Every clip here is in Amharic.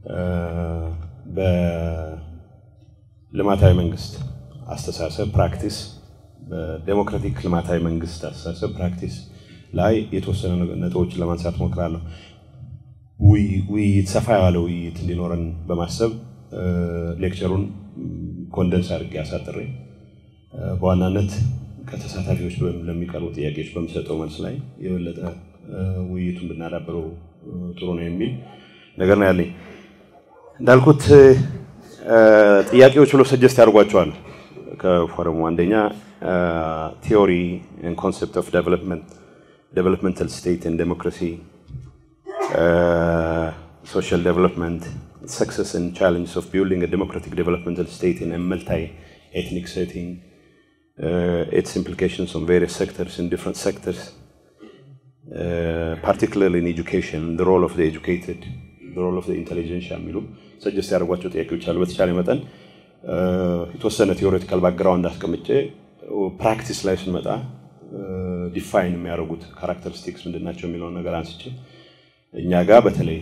በልማታዊ መንግስት አስተሳሰብ ፕራክቲስ በዴሞክራቲክ ልማታዊ መንግስት አስተሳሰብ ፕራክቲስ ላይ የተወሰኑ ነጥቦችን ለማንሳት ሞክራለሁ። ውይይት ሰፋ ያለ ውይይት እንዲኖረን በማሰብ ሌክቸሩን ኮንደንስ አድርጌ አሳጥሬ በዋናነት ከተሳታፊዎች ለሚቀርቡ ጥያቄዎች በሚሰጠው መልስ ላይ የበለጠ ውይይቱን ብናዳብረው ጥሩ ነው የሚል ነገር ነው ያለኝ። እንዳልኩት ጥያቄዎች ብሎ ሰጀስት ያደርጓቸዋል ከፎረሙ አንደኛ ቲዮሪ ኮንሰፕት ኦፍ ዴቨሎፕመንታል ስቴት ኤንድ ዴሞክራሲ social development, success and challenges of building a democratic developmental state in a multi-ethnic setting, uh, its implications on various sectors in different sectors, uh, particularly in education, the role of the educated, the role of the intelligentsia የሚሉ ሰጀስት ያደርጓቸው ጥያቄዎች አሉ። በተቻለ መጠን የተወሰነ ቴዎሬቲካል ባክግራውንድ አስቀምጬ ፕራክቲስ ላይ ስንመጣ ዲፋይን የሚያደርጉት ካራክተሪስቲክስ ምንድን ናቸው የሚለውን ነገር አንስቼ እኛ ጋር በተለይ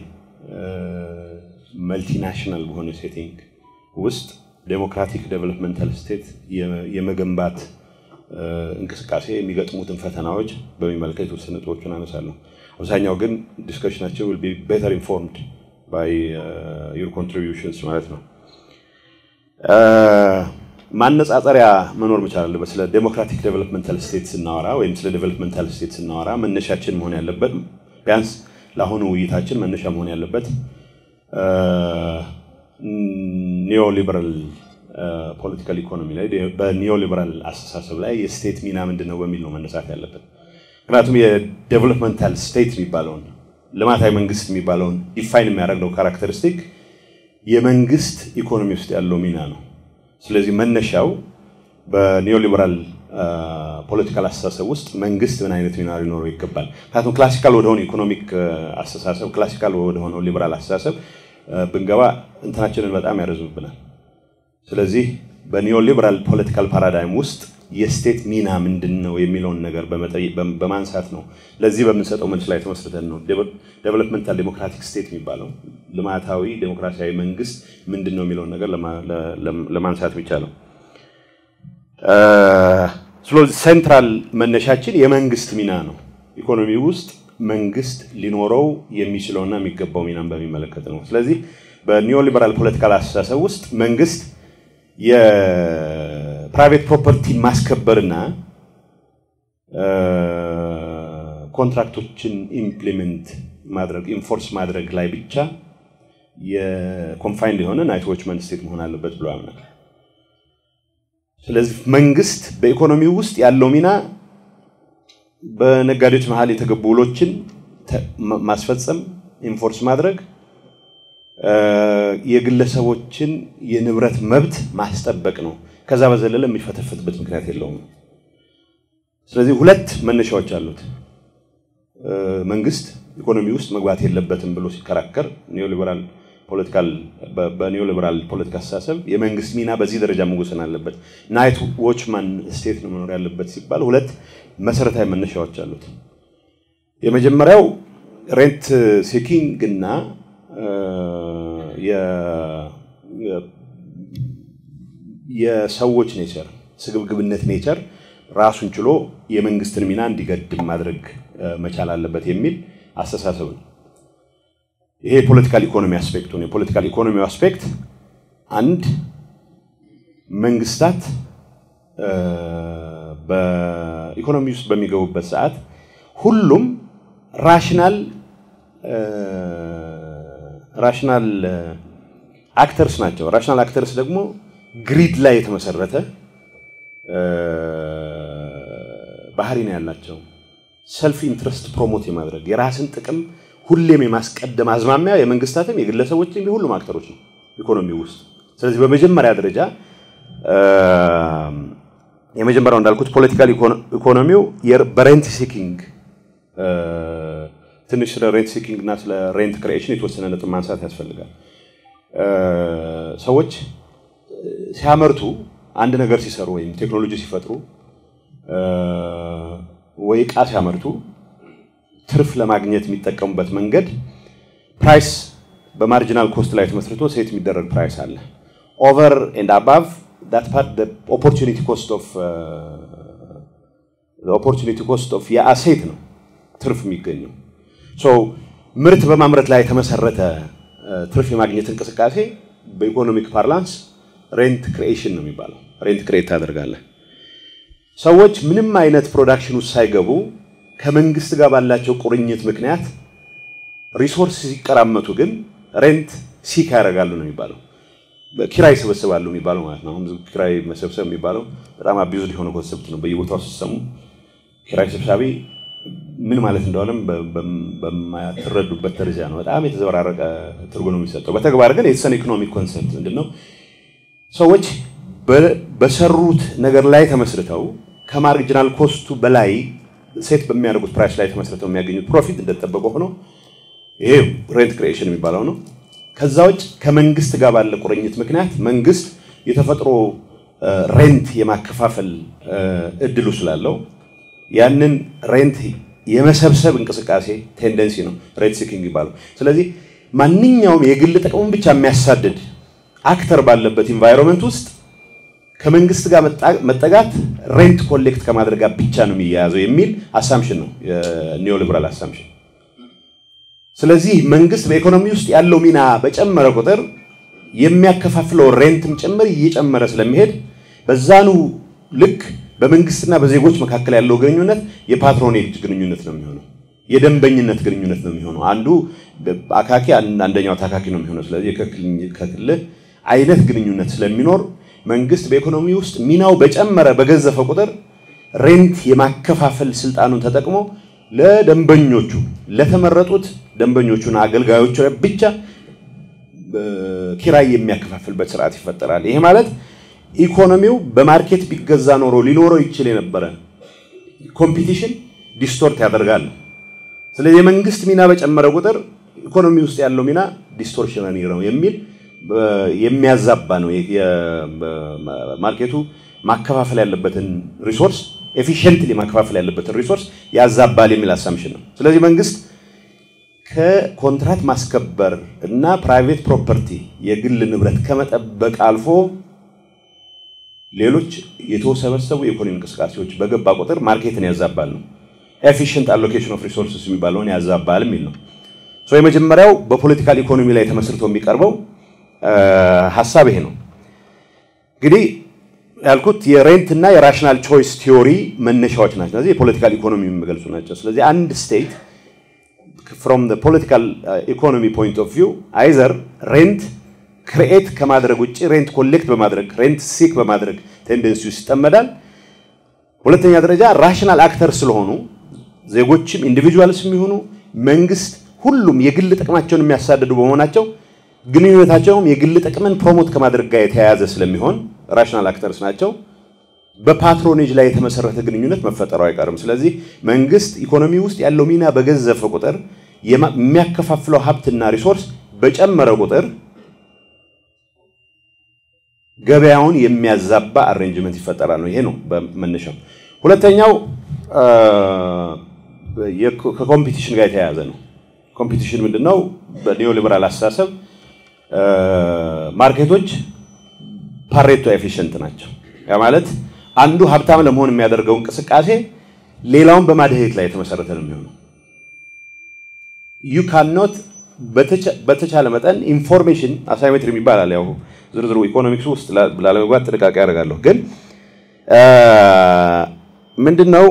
መልቲናሽናል በሆነ ሴቲንግ ውስጥ ዴሞክራቲክ ዴቨሎፕመንታል ስቴት የመገንባት እንቅስቃሴ የሚገጥሙትን ፈተናዎች በሚመለከት የተወሰኑ ነጥቦችን አነሳለሁ። አብዛኛው ግን ዲስከሽናቸው ዊል ቢ ቤተር ኢንፎርምድ ባይ ዩር ኮንትሪቢዩሽንስ ማለት ነው። ማነጻጸሪያ መኖር መቻል አለበት። ስለ ዴሞክራቲክ ዴቨሎፕመንታል ስቴት ስናወራ ወይም ስለ ዴቨሎፕመንታል ስቴት ስናወራ መነሻችን መሆን ያለበት ቢያንስ ለአሁኑ ውይይታችን መነሻ መሆን ያለበት ኒዮሊበራል ፖለቲካል ኢኮኖሚ ላይ በኒዮሊበራል አስተሳሰብ ላይ የስቴት ሚና ምንድን ነው በሚል ነው መነሳት ያለበት። ምክንያቱም የዴቨሎፕመንታል ስቴት የሚባለውን ልማታዊ መንግስት የሚባለውን ዲፋይን የሚያደርገው ካራክተሪስቲክ የመንግስት ኢኮኖሚ ውስጥ ያለው ሚና ነው። ስለዚህ መነሻው በኒዮሊበራል ፖለቲካል አስተሳሰብ ውስጥ መንግስት ምን አይነት ሚና ሊኖረው ይገባል። ምክንያቱም ክላሲካል ወደሆነ ኢኮኖሚክ አስተሳሰብ ክላሲካል ወደሆነው ሊበራል አስተሳሰብ ብንገባ እንትናችንን በጣም ያረዝምብናል። ስለዚህ በኒዮ ሊበራል ፖለቲካል ፓራዳይም ውስጥ የስቴት ሚና ምንድን ነው የሚለውን ነገር በማንሳት ነው። ለዚህ በምንሰጠው መልስ ላይ ተመስርተን ነው ዴቨሎፕመንታል ዴሞክራቲክ ስቴት የሚባለው ልማታዊ ዴሞክራሲያዊ መንግስት ምንድን ነው የሚለውን ነገር ለማንሳት የሚቻለው። ስለዚህ ሴንትራል መነሻችን የመንግስት ሚና ነው። ኢኮኖሚ ውስጥ መንግስት ሊኖረው የሚችለውና የሚገባው ሚናን በሚመለከት ነው። ስለዚህ በኒዮሊበራል ፖለቲካል አስተሳሰብ ውስጥ መንግስት የፕራይቬት ፕሮፐርቲ ማስከበርና ኮንትራክቶችን ኢምፕሊመንት ማድረግ ኢንፎርስ ማድረግ ላይ ብቻ የኮንፋይንድ የሆነ ናይት ዎችመን ስቴት መሆን አለበት ብሎ ያምናል። ስለዚህ መንግስት በኢኮኖሚ ውስጥ ያለው ሚና በነጋዴዎች መሀል የተገቡ ውሎችን ማስፈጸም፣ ኢንፎርስ ማድረግ፣ የግለሰቦችን የንብረት መብት ማስጠበቅ ነው። ከዛ በዘለለ የሚፈተፍትበት ምክንያት የለውም። ስለዚህ ሁለት መነሻዎች አሉት። መንግስት ኢኮኖሚ ውስጥ መግባት የለበትም ብሎ ሲከራከር ኒዮሊበራል ፖለቲካል በኒዮሊበራል ፖለቲካ አስተሳሰብ የመንግስት ሚና በዚህ ደረጃ መወሰን አለበት፣ ናይት ዎችማን ስቴት ነው መኖር ያለበት ሲባል ሁለት መሰረታዊ መነሻዎች አሉት። የመጀመሪያው ሬንት ሴኪንግ እና የሰዎች ኔቸር ስግብግብነት ኔቸር ራሱን ችሎ የመንግስትን ሚና እንዲገድም ማድረግ መቻል አለበት የሚል አስተሳሰብ ነው። ይሄ የፖለቲካል ኢኮኖሚ አስፔክቱ ነው። የፖለቲካል ኢኮኖሚ አስፔክት አንድ መንግስታት በኢኮኖሚ ውስጥ በሚገቡበት ሰዓት ሁሉም ራሽናል ራሽናል አክተርስ ናቸው። ራሽናል አክተርስ ደግሞ ግሪድ ላይ የተመሰረተ ባህሪ ነው ያላቸው። ሰልፍ ኢንትረስት ፕሮሞት የማድረግ የራስን ጥቅም ሁሌም የማስቀደም አዝማሚያ የመንግስታትም የግለሰቦችም የሁሉም አክተሮች ነው ኢኮኖሚ ውስጥ። ስለዚህ በመጀመሪያ ደረጃ የመጀመሪያው እንዳልኩት ፖለቲካል ኢኮኖሚው በሬንት ሲኪንግ ትንሽ ስለ ሬንት ሲኪንግ እና ስለ ሬንት ክሪኤሽን የተወሰነ ነጥብ ማንሳት ያስፈልጋል። ሰዎች ሲያመርቱ አንድ ነገር ሲሰሩ ወይም ቴክኖሎጂ ሲፈጥሩ ወይ እቃ ሲያመርቱ ትርፍ ለማግኘት የሚጠቀሙበት መንገድ ፕራይስ በማርጂናል ኮስት ላይ ተመስርቶ ሴት የሚደረግ ፕራይስ አለ። ኦቨር ኤንድ አባቭ ዳት ፓርት ኦፖርቹኒቲ ኮስት ኦፍ ኦፖርቹኒቲ ኮስት ኦፍ የአሴት ነው ትርፍ የሚገኘው። ሶ ምርት በማምረት ላይ የተመሰረተ ትርፍ የማግኘት እንቅስቃሴ በኢኮኖሚክ ፓርላንስ ሬንት ክሪኤሽን ነው የሚባለው። ሬንት ክሬት ታደርጋለህ። ሰዎች ምንም አይነት ፕሮዳክሽን ውስጥ ሳይገቡ ከመንግስት ጋር ባላቸው ቁርኝት ምክንያት ሪሶርስ ሲቀራመቱ ግን ሬንት ሲክ ያደርጋሉ ነው የሚባለው። ኪራይ ይሰበስባሉ የሚባለው ማለት ነው። አሁን ኪራይ መሰብሰብ የሚባለው በጣም አቢዩዝድ የሆነ ኮንሰፕት ነው። በየቦታው ስትሰሙ ኪራይ ሰብሳቢ ምን ማለት እንደሆነም በማትረዱበት ደረጃ ነው። በጣም የተዘበራረቀ ትርጉም ነው የሚሰጠው። በተግባር ግን የተሰነ ኢኮኖሚክ ኮንሰፕት ምንድን ነው? ሰዎች በሰሩት ነገር ላይ ተመስርተው ከማርጂናል ኮስቱ በላይ ሴት በሚያደርጉት ፕራይስ ላይ ተመስርተው የሚያገኙት ፕሮፊት እንደተጠበቀ ሆኖ ይሄ ሬንት ክሪኤሽን የሚባለው ነው። ከዛ ውጭ ከመንግስት ጋር ባለ ቁርኝት ምክንያት መንግስት የተፈጥሮ ሬንት የማከፋፈል እድሉ ስላለው ያንን ሬንት የመሰብሰብ እንቅስቃሴ ቴንደንሲ ነው ሬንት ሲኪንግ የሚባለው። ስለዚህ ማንኛውም የግል ጥቅሙን ብቻ የሚያሳድድ አክተር ባለበት ኢንቫይሮንመንት ውስጥ ከመንግስት ጋር መጠጋት ሬንት ኮሌክት ከማድረግ ጋር ብቻ ነው የሚያያዘው የሚል አሳምሽን ነው የኒዮሊበራል አሳምሽን። ስለዚህ መንግስት በኢኮኖሚ ውስጥ ያለው ሚና በጨመረ ቁጥር የሚያከፋፍለው ሬንትም ጭምር እየጨመረ ስለሚሄድ በዛኑ ልክ በመንግስትና በዜጎች መካከል ያለው ግንኙነት የፓትሮኔጅ ግንኙነት ነው የሚሆነው። የደንበኝነት ግንኙነት ነው የሚሆነው። አንዱ አካኪ አንደኛው ታካኪ ነው የሚሆነው። ስለዚህ ከክልል አይነት ግንኙነት ስለሚኖር መንግስት በኢኮኖሚ ውስጥ ሚናው በጨመረ በገዘፈ ቁጥር ሬንት የማከፋፈል ስልጣኑን ተጠቅሞ ለደንበኞቹ ለተመረጡት ደንበኞቹና አገልጋዮቹ ብቻ ኪራይ የሚያከፋፍልበት ስርዓት ይፈጠራል። ይሄ ማለት ኢኮኖሚው በማርኬት ቢገዛ ኖሮ ሊኖረው ይችል የነበረ ኮምፒቲሽን ዲስቶርት ያደርጋል። ስለዚህ የመንግስት ሚና በጨመረ ቁጥር ኢኮኖሚ ውስጥ ያለው ሚና ዲስቶርሽነሪ ነው የሚል የሚያዛባ ነው። ማርኬቱ ማከፋፈል ያለበትን ሪሶርስ ኤፊሽንትሊ ማከፋፈል ያለበትን ሪሶርስ ያዛባል የሚል አሳምሽን ነው። ስለዚህ መንግስት ከኮንትራት ማስከበር እና ፕራይቬት ፕሮፐርቲ የግል ንብረት ከመጠበቅ አልፎ ሌሎች የተወሰበሰቡ የኢኮኖሚ እንቅስቃሴዎች በገባ ቁጥር ማርኬትን ያዛባል ነው። ኤፊሽንት አሎኬሽን ኦፍ ሪሶርስስ የሚባለውን ያዛባል የሚል ነው። የመጀመሪያው በፖለቲካል ኢኮኖሚ ላይ ተመስርቶ የሚቀርበው ሀሳብ ይሄ ነው። እንግዲህ ያልኩት የሬንት እና የራሽናል ቾይስ ቲዮሪ መነሻዎች ናቸው። ስለዚህ የፖለቲካል ኢኮኖሚ የሚገልጹ ናቸው። ስለዚህ አንድ ስቴት ፍሮም ፖለቲካል ኢኮኖሚ ፖይንት ኦፍ ቪው አይዘር ሬንት ክሪኤት ከማድረግ ውጭ ሬንት ኮሌክት በማድረግ ሬንት ሲክ በማድረግ ቴንደንሲ ውስጥ ይጠመዳል። ሁለተኛ ደረጃ ራሽናል አክተር ስለሆኑ ዜጎችም ኢንዲቪጁዋልስ የሚሆኑ መንግስት፣ ሁሉም የግል ጥቅማቸውን የሚያሳድዱ በመሆናቸው ግንኙነታቸውም የግል ጥቅምን ፕሮሞት ከማድረግ ጋር የተያያዘ ስለሚሆን ራሽናል አክተርስ ናቸው። በፓትሮኔጅ ላይ የተመሰረተ ግንኙነት መፈጠሩ አይቀርም። ስለዚህ መንግስት ኢኮኖሚ ውስጥ ያለው ሚና በገዘፈ ቁጥር የሚያከፋፍለው ሀብትና ሪሶርስ በጨመረ ቁጥር ገበያውን የሚያዛባ አሬንጅመንት ይፈጠራል ነው። ይሄ ነው በመነሻው። ሁለተኛው ከኮምፒቲሽን ጋር የተያያዘ ነው። ኮምፒቲሽን ምንድነው? በኒዮሊበራል አስተሳሰብ ማርኬቶች ፓሬቶ ኤፊሽንት ናቸው። ያ ማለት አንዱ ሀብታም ለመሆን የሚያደርገው እንቅስቃሴ ሌላውን በማድሄት ላይ የተመሰረተ ነው የሚሆነው። ዩ ካኖት በተቻለ መጠን ኢንፎርሜሽን አሳይሜትሪ ይባላል። ያው ዝርዝሩ ኢኮኖሚክስ ውስጥ ላለመግባት ጥንቃቄ ያደርጋለሁ። ግን ምንድን ነው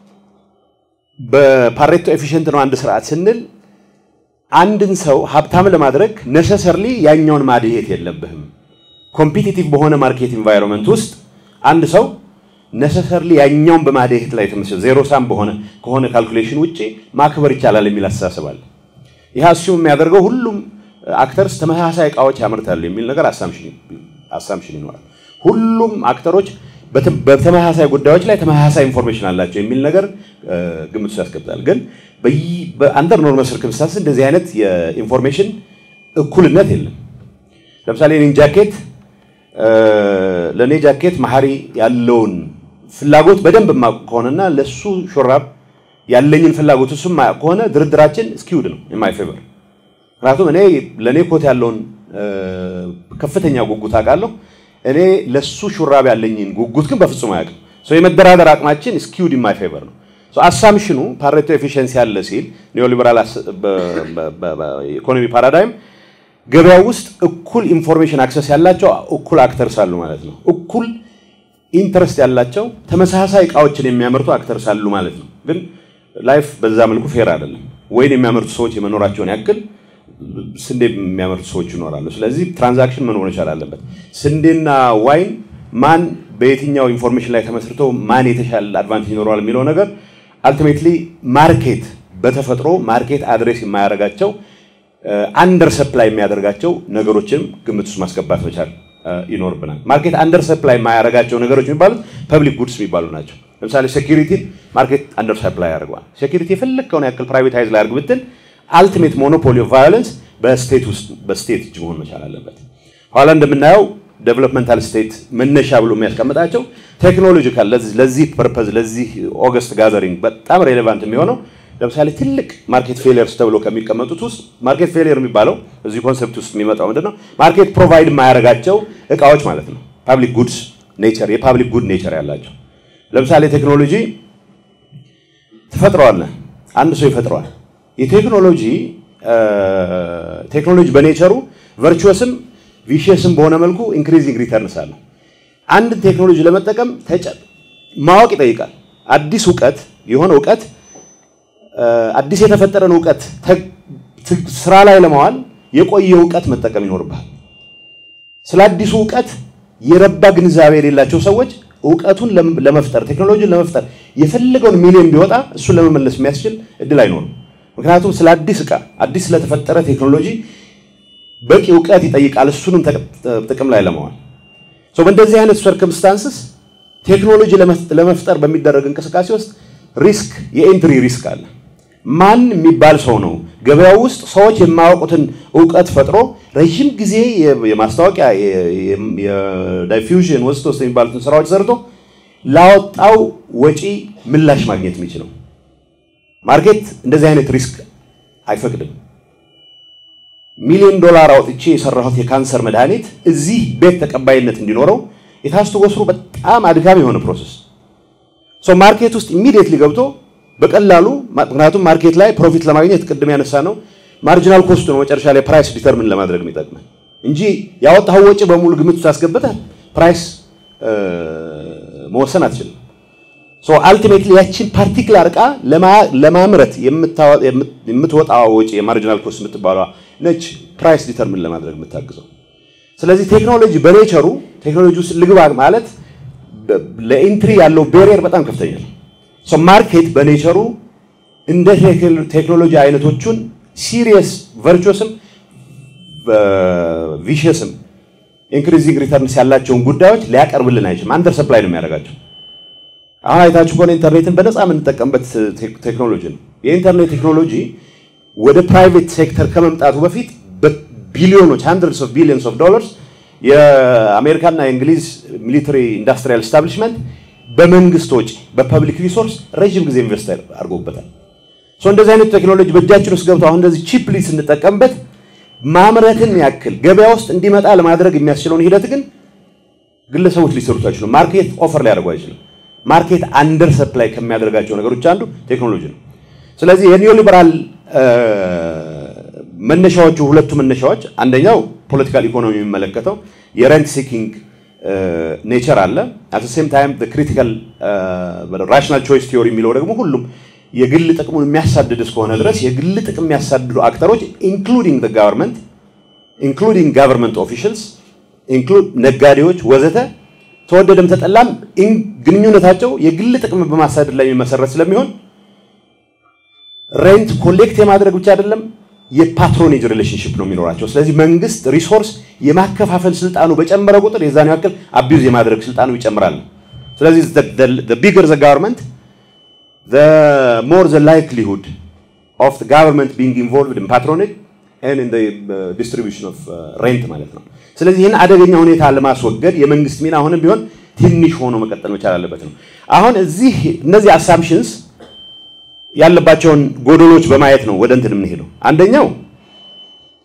በፓሬቶ ኤፊሽንት ነው አንድ ስርዓት ስንል አንድን ሰው ሀብታም ለማድረግ ነሰሰርሊ ያኛውን ማድሄት የለብህም። ኮምፒቲቲቭ በሆነ ማርኬት ኢንቫይሮንመንት ውስጥ አንድ ሰው ነሰሰርሊ ያኛውን በማድሄት ላይ ተመስሎ ዜሮ ሳም በሆነ ከሆነ ካልኩሌሽን ውጭ ማክበር ይቻላል የሚል አስተሳሰብ አለ። ይህ አስዩም የሚያደርገው ሁሉም አክተርስ ተመሳሳይ እቃዎች ያመርታሉ የሚል ነገር አሳምሽን ይኖራል። ሁሉም አክተሮች በተመሳሳይ ጉዳዮች ላይ ተመሳሳይ ኢንፎርሜሽን አላቸው የሚል ነገር ግምት ውስጥ ያስገብታል። ግን በአንደር ኖርማል ሰርከምስታንስ እንደዚህ አይነት የኢንፎርሜሽን እኩልነት የለም። ለምሳሌ እኔን ጃኬት ለእኔ ጃኬት መሀሪ ያለውን ፍላጎት በደንብ የማውቅ ከሆነና ለሱ ሹራብ ያለኝን ፍላጎት እሱ የማያውቅ ከሆነ ድርድራችን ስኪውድ ነው የማይ ፌቨር። ምክንያቱም እኔ ለእኔ ኮት ያለውን ከፍተኛ ጉጉት አውቃለሁ። እኔ ለሱ ሹራብ ያለኝን ጉጉት ግን በፍጹም አያውቅም። የመደራደር አቅማችን ስኪውድ ኢን ማይ ፌቨር ነው። አሳምሽኑ ፓሬቶ ኤፊሽንሲ አለ ሲል ኒዮሊበራል ኢኮኖሚ ፓራዳይም ገበያ ውስጥ እኩል ኢንፎርሜሽን አክሰስ ያላቸው እኩል አክተርስ አሉ ማለት ነው። እኩል ኢንተረስት ያላቸው ተመሳሳይ እቃዎችን የሚያመርቱ አክተርስ አሉ ማለት ነው። ግን ላይፍ በዛ መልኩ ፌር አይደለም። ወይን የሚያመርቱ ሰዎች የመኖራቸውን ያክል ስንዴ የሚያመርቱ ሰዎች ይኖራሉ። ስለዚህ ትራንዛክሽን መኖር መቻል አለበት። ስንዴና ዋይን ማን በየትኛው ኢንፎርሜሽን ላይ ተመስርቶ ማን የተሻለ አድቫንቴጅ ይኖረዋል የሚለው ነገር አልቲሜትሊ ማርኬት በተፈጥሮ ማርኬት አድሬስ የማያደርጋቸው አንደር ሰፕላይ የሚያደርጋቸው ነገሮችንም ግምት ውስጥ ማስገባት መቻል ይኖርብናል። ማርኬት አንደር ሰፕላይ የማያደርጋቸው ነገሮች የሚባሉት ፐብሊክ ጉድስ የሚባሉ ናቸው። ለምሳሌ ሴኪሪቲን ማርኬት አንደር ሰፕላይ ያደርገዋል። ሴኪሪቲ የፈለግከውን ያክል ፕራይቬታይዝ ላይ አድርግ ብትል አልቲሜት ሞኖፖሊ ኦፍ ቫዮለንስ በስቴት ውስጥ በስቴት እጅ መሆን መቻል አለበት። ኋላ እንደምናየው ዴቨሎፕመንታል ስቴት መነሻ ብሎ የሚያስቀምጣቸው ቴክኖሎጂካል ለዚህ ፐርፐዝ ለዚህ ኦገስት ጋዘሪንግ በጣም ሬሌቫንት የሚሆነው ለምሳሌ ትልቅ ማርኬት ፌሊየርስ ተብሎ ከሚቀመጡት ውስጥ ማርኬት ፌሊየር የሚባለው እዚህ ኮንሰፕት ውስጥ የሚመጣው ምንድን ነው? ማርኬት ፕሮቫይድ የማያደርጋቸው እቃዎች ማለት ነው። ፓብሊክ ጉድስ ኔቸር የፓብሊክ ጉድ ኔቸር ያላቸው ለምሳሌ ቴክኖሎጂ ትፈጥረዋለህ፣ አንድ ሰው ይፈጥረዋል። የቴክኖሎጂ ቴክኖሎጂ በኔቸሩ ቨርቹወስም ቪሽየስም በሆነ መልኩ ኢንክሪዚንግ ሪተርንስ አለው። አንድ ቴክኖሎጂ ለመጠቀም ማወቅ ይጠይቃል። አዲስ እውቀት የሆነ እውቀት አዲስ የተፈጠረን እውቀት ስራ ላይ ለማዋል የቆየ እውቀት መጠቀም ይኖርብሃል። ስለ አዲሱ እውቀት የረባ ግንዛቤ የሌላቸው ሰዎች እውቀቱን ለመፍጠር ቴክኖሎጂን ለመፍጠር የፈለገውን ሚሊዮን ቢወጣ እሱን ለመመለስ የሚያስችል እድል አይኖርም። ምክንያቱም ስለ አዲስ ዕቃ አዲስ ስለተፈጠረ ቴክኖሎጂ በቂ እውቀት ይጠይቃል፣ እሱንም ጥቅም ላይ ለማዋል። በእንደዚህ አይነት ሰርከምስታንስስ ቴክኖሎጂ ለመፍጠር በሚደረግ እንቅስቃሴ ውስጥ ሪስክ የኤንትሪ ሪስክ አለ። ማን የሚባል ሰው ነው ገበያው ውስጥ ሰዎች የማያውቁትን እውቀት ፈጥሮ ረዥም ጊዜ የማስታወቂያ የዳይፊውዥን ወስጥ ውስጥ የሚባሉትን ስራዎች ሰርቶ ላወጣው ወጪ ምላሽ ማግኘት የሚችለው ማርኬት እንደዚህ አይነት ሪስክ አይፈቅድም። ሚሊዮን ዶላር አውጥቼ የሰራሁት የካንሰር መድኃኒት እዚህ ቤት ተቀባይነት እንዲኖረው የታስቱ ወስሩ በጣም አድካሚ የሆነ ፕሮሰስ ሰው ማርኬት ውስጥ ኢሚዲየትሊ ገብቶ በቀላሉ ምክንያቱም ማርኬት ላይ ፕሮፊት ለማግኘት ቅድም ያነሳ ነው ማርጂናል ኮስቱ ነው መጨረሻ ላይ ፕራይስ ዲተርሚን ለማድረግ የሚጠቅመን እንጂ ያወጣው ወጪ በሙሉ ግምት ውስጥ አስገብተህ ፕራይስ መወሰን አትችልም። ሶ አልቲሜትሊ ያችን ፓርቲክላር እቃ ለማምረት የምትወጣው ወጪ የማርጂናል ኮስት የምትባሏ ነች ፕራይስ ዲተርሚን ለማድረግ የምታግዘው። ስለዚህ ቴክኖሎጂ በኔቸሩ ቴክኖሎጂ ውስጥ ልግባ ማለት ለኢንትሪ ያለው ቤሪየር በጣም ከፍተኛ ነው። ማርኬት በኔቸሩ እንደ ቴክኖሎጂ አይነቶቹን ሲሪየስ ቨርቹስም ቪሽየስም ኢንክሪዚንግ ሪተርንስ ያላቸውን ጉዳዮች ሊያቀርብልን አይችልም። አንደር ሰፕላይ ነው የሚያደርጋቸው። አሁን አይታችሁ ከሆነ ኢንተርኔትን በነፃ የምንጠቀምበት ቴክኖሎጂ ነው። የኢንተርኔት ቴክኖሎጂ ወደ ፕራይቬት ሴክተር ከመምጣቱ በፊት በቢሊዮኖች ሃንድረድስ ኦፍ ቢሊዮንስ ኦፍ ዶላርስ የአሜሪካና የእንግሊዝ ሚሊተሪ ኢንዱስትሪያል ስታብሊሽመንት በመንግስት ወጪ በፐብሊክ ሪሶርስ ረዥም ጊዜ ኢንቨስት አድርጎበታል። እንደዚህ አይነት ቴክኖሎጂ በእጃችን ውስጥ ገብቶ አሁን እንደዚህ ቺፕሊ ስንጠቀምበት ማምረትን ያክል ገበያ ውስጥ እንዲመጣ ለማድረግ የሚያስችለውን ሂደት ግን ግለሰቦች ሊሰሩት አይችሉም። ማርኬት ኦፈር ሊያደርጉ አይችልም። ማርኬት አንደር ሰፕላይ ከሚያደርጋቸው ነገሮች አንዱ ቴክኖሎጂ ነው። ስለዚህ የኒዮ ሊበራል መነሻዎቹ ሁለቱ መነሻዎች አንደኛው ፖለቲካል ኢኮኖሚ የሚመለከተው የረንት ሲኪንግ ኔቸር አለ። አት ሴም ታይም ክሪቲካል ራሽናል ቾይስ ቲዮሪ የሚለው ደግሞ ሁሉም የግል ጥቅሙን የሚያሳድድ እስከሆነ ድረስ የግል ጥቅም የሚያሳድዱ አክተሮች ኢንክሉዲንግ ጋቨርንመንት ኢንክሉዲንግ ጋቨርንመንት ኦፊሻልስ ኢንክሉድ ነጋዴዎች ወዘተ ተወደደም ተጠላም ግንኙነታቸው የግል ጥቅም በማሳደድ ላይ የሚመሰረት ስለሚሆን ሬንት ኮሌክት የማድረግ ብቻ አይደለም የፓትሮኔጅ ሪሌሽንሽፕ ነው የሚኖራቸው። ስለዚህ መንግስት ሪሶርስ የማከፋፈል ስልጣኑ በጨመረ ቁጥር የዛን ያክል አቢዩዝ የማድረግ ስልጣኑ ይጨምራል። ስለዚህ ቢገር ዘ ጋቨርንመንት ሞር ዘ ላይክሊሁድ ኦፍ ጋቨርንመንት ቢንግ ኢንቮልቭድ ኢን ፓትሮኔጅ ኢን ዲስትሪቢዩሽን ኦፍ ሬንት ማለት ነው። ስለዚህ ይህን አደገኛ ሁኔታ ለማስወገድ የመንግስት ሚና አሁንም ቢሆን ትንሽ ሆኖ መቀጠል መቻል አለበት ነው። አሁን እዚህ እነዚህ አሳምፕሽንስ ያለባቸውን ጎደሎች በማየት ነው ወደ እንትን የምንሄደው። አንደኛው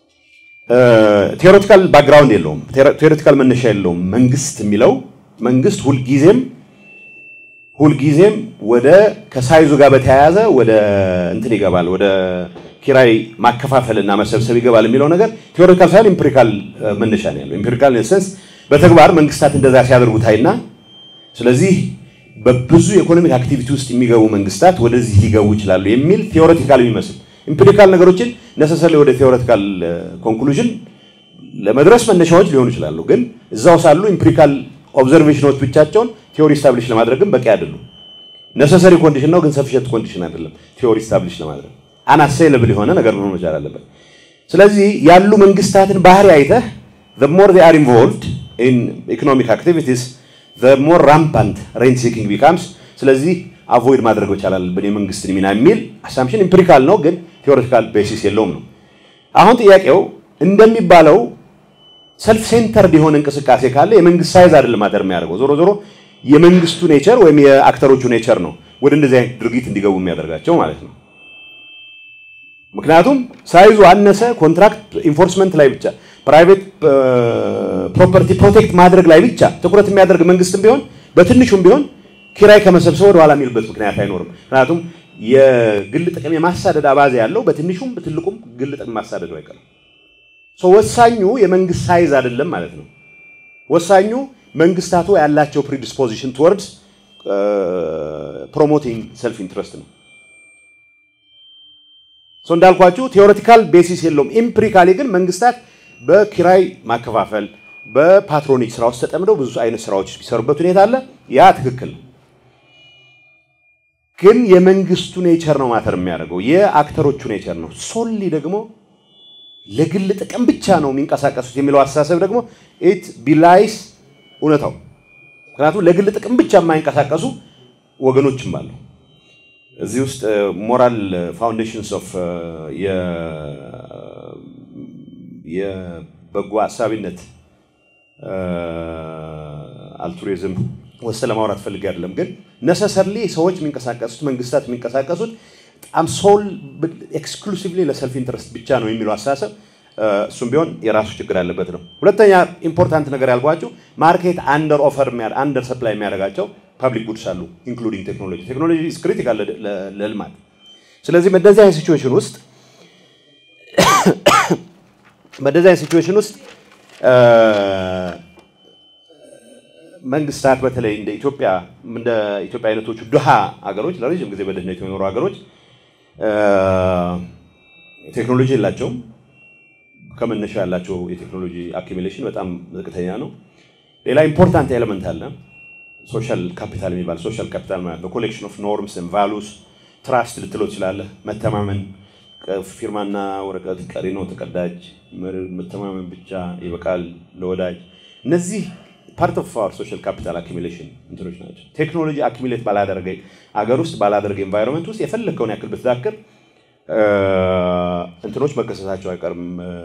ቴዎሬቲካል ባክግራውንድ የለውም፣ ቴዎሬቲካል መነሻ የለውም። መንግስት የሚለው መንግስት ሁልጊዜም ሁልጊዜም ወደ ከሳይዙ ጋር በተያያዘ ወደ እንትን ይገባል፣ ወደ ኪራይ ማከፋፈልና መሰብሰብ ይገባል የሚለው ነገር ቴዎሬቲካል ሳይሆን ኢምፒሪካል መነሻ ነው ያለው። ኢምፒሪካል ሴንስ በተግባር መንግስታት እንደዛ ሲያደርጉ ታይና፣ ስለዚህ በብዙ የኢኮኖሚክ አክቲቪቲ ውስጥ የሚገቡ መንግስታት ወደዚህ ሊገቡ ይችላሉ የሚል ቴዎሬቲካል የሚመስል ኢምፒሪካል ነገሮችን ነሰሰሪ ወደ ቴዎሬቲካል ኮንክሉዥን ለመድረስ መነሻዎች ሊሆኑ ይችላሉ። ግን እዛው ሳሉ ኢምፒሪካል ኦብዘርቬሽኖች ብቻቸውን ቲዮሪ ስታብሊሽ ለማድረግም በቂ አይደሉም። ነሰሰሪ ኮንዲሽን ነው፣ ግን ሰፊሸንት ኮንዲሽን አይደለም ቲዮሪ ስታብሊሽ ለማድረግ አናሴለብል የሆነ ነገር መሆን መቻል አለበት። ስለዚህ ያሉ መንግስታትን ባህሪ አይተህ the more they are involved in economic activities the more rampant rent seeking becomes ስለዚህ አቮይድ ማድረግ መቻል አለብን የመንግስትን ሚና የሚል አሳምፕሽን ኢምፒሪካል ነው፣ ግን ቴዎሬቲካል ቤሲስ የለውም ነው። አሁን ጥያቄው እንደሚባለው ሰልፍ ሴንተርድ የሆነ እንቅስቃሴ ካለ የመንግስት ሳይዝ አይደለም ማተር የሚያደርገው። ዞሮ ዞሮ የመንግስቱ ኔቸር ወይም የአክተሮቹ ኔቸር ነው ወደ እንደዚህ አይነት ድርጊት እንዲገቡ የሚያደርጋቸው ማለት ነው። ምክንያቱም ሳይዙ አነሰ፣ ኮንትራክት ኢንፎርስመንት ላይ ብቻ ፕራይቬት ፕሮፐርቲ ፕሮቴክት ማድረግ ላይ ብቻ ትኩረት የሚያደርግ መንግስትም ቢሆን በትንሹም ቢሆን ኪራይ ከመሰብሰብ ወደ ኋላ የሚልበት ምክንያት አይኖርም። ምክንያቱም የግል ጥቅም የማሳደድ አባዜ ያለው በትንሹም በትልቁም ግል ጥቅም ማሳደዱ አይቀርም። ወሳኙ የመንግስት ሳይዝ አይደለም ማለት ነው። ወሳኙ መንግስታቱ ያላቸው ፕሪዲስፖዚሽን ቱወርድስ ፕሮሞቲንግ ሰልፍ ኢንትረስት ነው። እንዳልኳችሁ ቴዎሬቲካል ቤሲስ የለውም። ኢምፕሪካሊ ግን መንግስታት በኪራይ ማከፋፈል በፓትሮኒክ ስራ ውስጥ ተጠምደው ብዙ አይነት ስራዎች የሚሰሩበት ሁኔታ አለ። ያ ትክክል ነው። ግን የመንግስቱ ኔቸር ነው ማተር የሚያደርገው የአክተሮቹ ኔቸር ነው። ሶሊ ደግሞ ለግል ጥቅም ብቻ ነው የሚንቀሳቀሱት የሚለው አስተሳሰብ ደግሞ ኢት ቢላይስ እውነታው። ምክንያቱም ለግል ጥቅም ብቻ የማይንቀሳቀሱ ወገኖችም አሉ። እዚህ ውስጥ ሞራል ፋውንዴሽንስ ኦፍ የበጎ አሳቢነት አልቱሪዝም ወሰ ለማውራት ፈልጌ አይደለም። ግን ነሰሰርሊ ሰዎች የሚንቀሳቀሱት መንግስታት የሚንቀሳቀሱት በጣም ሶል ኤክስክሉሲቭሊ ለሰልፍ ኢንትረስት ብቻ ነው የሚለው አስተሳሰብ እሱም ቢሆን የራሱ ችግር ያለበት ነው። ሁለተኛ ኢምፖርታንት ነገር ያልኳቸው ማርኬት አንደር ኦፈር አንደር ሰፕላይ የሚያደርጋቸው ፐብሊክ ጉድስ አሉ ኢንክሉዲንግ ቴክኖሎጂ። ቴክኖሎጂ ኢዝ ክሪቲካል ለልማት። ስለዚህ በእንደዚህ አይነት ሲቹዌሽን ውስጥ በእንደዚህ አይነት ሲቹዌሽን ውስጥ መንግስታት በተለይ እንደ ኢትዮጵያ እንደ ኢትዮጵያ አይነቶቹ ድሃ ሀገሮች ለረዥም ጊዜ በድህነት የሚኖሩ ሀገሮች ቴክኖሎጂ የላቸውም። ከመነሻ ያላቸው የቴክኖሎጂ አኪሚሌሽን በጣም ዝቅተኛ ነው። ሌላ ኢምፖርታንት ኤሌመንት አለ፣ ሶሻል ካፒታል የሚባል ሶሻል ካፒታል ማለት ነው። ኮሌክሽን ኦፍ ኖርምስ ቫሉስ ትራስት ልትለው ትችላለህ። መተማመን፣ ፊርማና ወረቀት ቀሪ ነው ተቀዳጅ፣ መተማመን ብቻ ይበቃል ለወዳጅ። እነዚህ ፓርት ኦፍ አወር ሶሻል ካፒታል አኪሚሌሽን እንትኖች ናቸው። ቴክኖሎጂ አኪሚሌት ባላደረገ አገር ውስጥ ባላደረገ ኤንቫይሮንመንት ውስጥ የፈለግከውን ያክል ብትዳክር እንትኖች መከሰታቸው አይቀርም።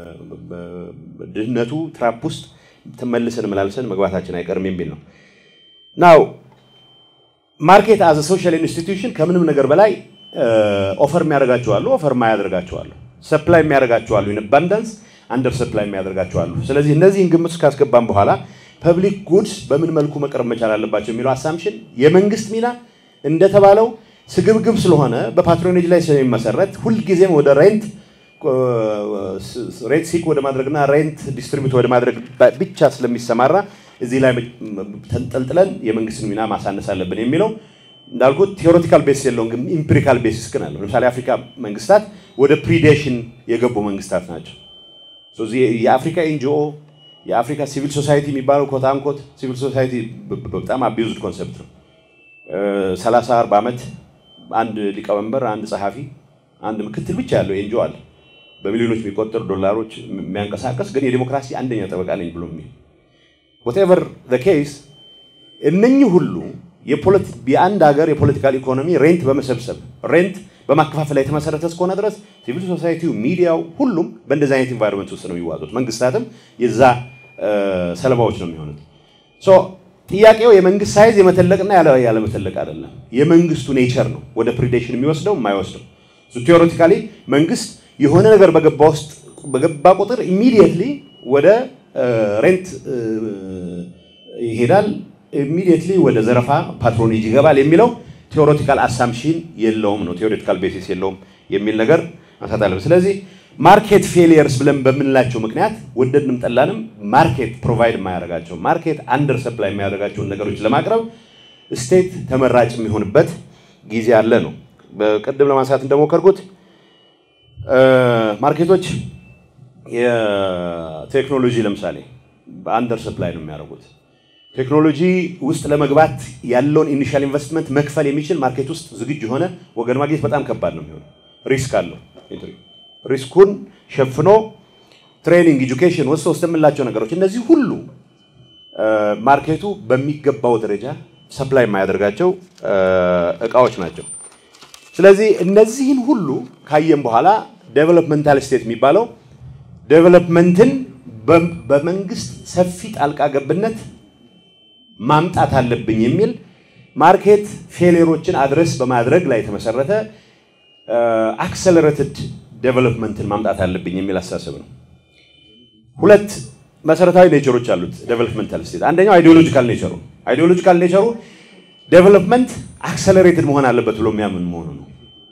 ድህነቱ ትራፕ ውስጥ ተመልሰን መላልሰን መግባታችን አይቀርም የሚል ነው። ናው ማርኬት አዘ ሶሻል ኢንስቲትዩሽን ከምንም ነገር በላይ ኦፈር የሚያደርጋቸው አሉ፣ ኦፈር የማያደርጋቸው አሉ፣ ሰፕላይ የሚያደርጋቸው አሉ፣ ኢን አባንዳንስ አንደር ሰፕላይ የሚያደርጋቸው አሉ። ስለዚህ እነዚህን ግምት ውስጥ ካስገባን በኋላ ፐብሊክ ጉድስ በምን መልኩ መቅረብ መቻል አለባቸው የሚለው አሳምሽን የመንግስት ሚና እንደተባለው ስግብግብ ስለሆነ በፓትሮኔጅ ላይ ስለሚመሰረት ሁልጊዜም ወደ ሬንት ሬንት ሲክ ወደ ማድረግና ሬንት ዲስትሪቢዩት ወደ ማድረግ ብቻ ስለሚሰማራ እዚህ ላይ ተንጠልጥለን የመንግስትን ሚና ማሳነስ አለብን የሚለው እንዳልኩት ቴዎሬቲካል ቤሲስ የለውም፣ ግን ኢምፒሪካል ቤሲስ ግን አለው። ለምሳሌ የአፍሪካ መንግስታት ወደ ፕሪዴሽን የገቡ መንግስታት ናቸው። የአፍሪካ ኤንጂኦ የአፍሪካ ሲቪል ሶሳይቲ የሚባለው ኮት አንኮት ሲቪል ሶሳይቲ በጣም አቢዩዝድ ኮንሰፕት ነው። ሰላሳ አርባ ዓመት አንድ ሊቀመንበር፣ አንድ ጸሐፊ፣ አንድ ምክትል ብቻ ያለው ኤንጂኦ አለ። በሚሊዮኖች የሚቆጠሩ ዶላሮች የሚያንቀሳቀስ ግን የዲሞክራሲ አንደኛ ጠበቃ ነኝ ብሎ የሚል ወቴቨር ዘ ኬስ እነኚህ ሁሉ የአንድ ሀገር የፖለቲካል ኢኮኖሚ ሬንት በመሰብሰብ ሬንት በማከፋፈል ላይ የተመሰረተ እስከሆነ ድረስ ሲቪል ሶሳይቲው፣ ሚዲያው፣ ሁሉም በእንደዚህ አይነት ኢንቫይሮንመንት ውስጥ ነው የሚዋጡት። መንግስታትም የዛ ሰለባዎች ነው የሚሆኑት። ጥያቄው የመንግስት ሳይዝ የመተለቅና ያለመተለቅ አይደለም። የመንግስቱ ኔቸር ነው ወደ ፕሪዴሽን የሚወስደው የማይወስደው። ቴዎሬቲካሊ መንግስት የሆነ ነገር በገባ ውስጥ በገባ ቁጥር ኢሚዲየትሊ ወደ ሬንት ይሄዳል፣ ኢሚዲየትሊ ወደ ዘረፋ ፓትሮኔጅ ይገባል የሚለው ቴዎሬቲካል አሳምሽን የለውም ነው ቴዎሬቲካል ቤሲስ የለውም የሚል ነገር ማንሳት አለብን። ስለዚህ ማርኬት ፌሊየርስ ብለን በምንላቸው ምክንያት ወደድንም ጠላንም ማርኬት ፕሮቫይድ የማያደርጋቸው ማርኬት አንደር ሰፕላይ የሚያደርጋቸውን ነገሮች ለማቅረብ ስቴት ተመራጭ የሚሆንበት ጊዜ አለ ነው። በቅድም ለማንሳት እንደሞከርኩት ማርኬቶች የቴክኖሎጂ ለምሳሌ በአንደር ሰፕላይ ነው የሚያደርጉት። ቴክኖሎጂ ውስጥ ለመግባት ያለውን ኢኒሻል ኢንቨስትመንት መክፈል የሚችል ማርኬት ውስጥ ዝግጁ የሆነ ወገን ማግኘት በጣም ከባድ ነው የሚሆነው። ሪስክ አለው። ሪስኩን ሸፍኖ ትሬኒንግ፣ ኤጁኬሽን ወስጥ ውስጥ የምንላቸው ነገሮች እነዚህ ሁሉ ማርኬቱ በሚገባው ደረጃ ሰፕላይ የማያደርጋቸው እቃዎች ናቸው። ስለዚህ እነዚህን ሁሉ ካየን በኋላ ዴቨሎፕመንታል ስቴት የሚባለው ዴቨሎፕመንትን በመንግስት ሰፊ ጣልቃ ገብነት ማምጣት አለብኝ የሚል ማርኬት ፌሌሮችን አድረስ በማድረግ ላይ የተመሰረተ አክሰለሬትድ ዴቨሎፕመንትን ማምጣት አለብኝ የሚል አስተሳሰብ ነው። ሁለት መሰረታዊ ኔቸሮች አሉት ዴቨሎፕመንታል ስቴት። አንደኛው አይዲዮሎጂካል ኔቸሩ አይዲዮሎጂካል ኔቸሩ ዴቨሎፕመንት አክሰለሬትድ መሆን አለበት ብሎ የሚያምን መሆኑ ነው።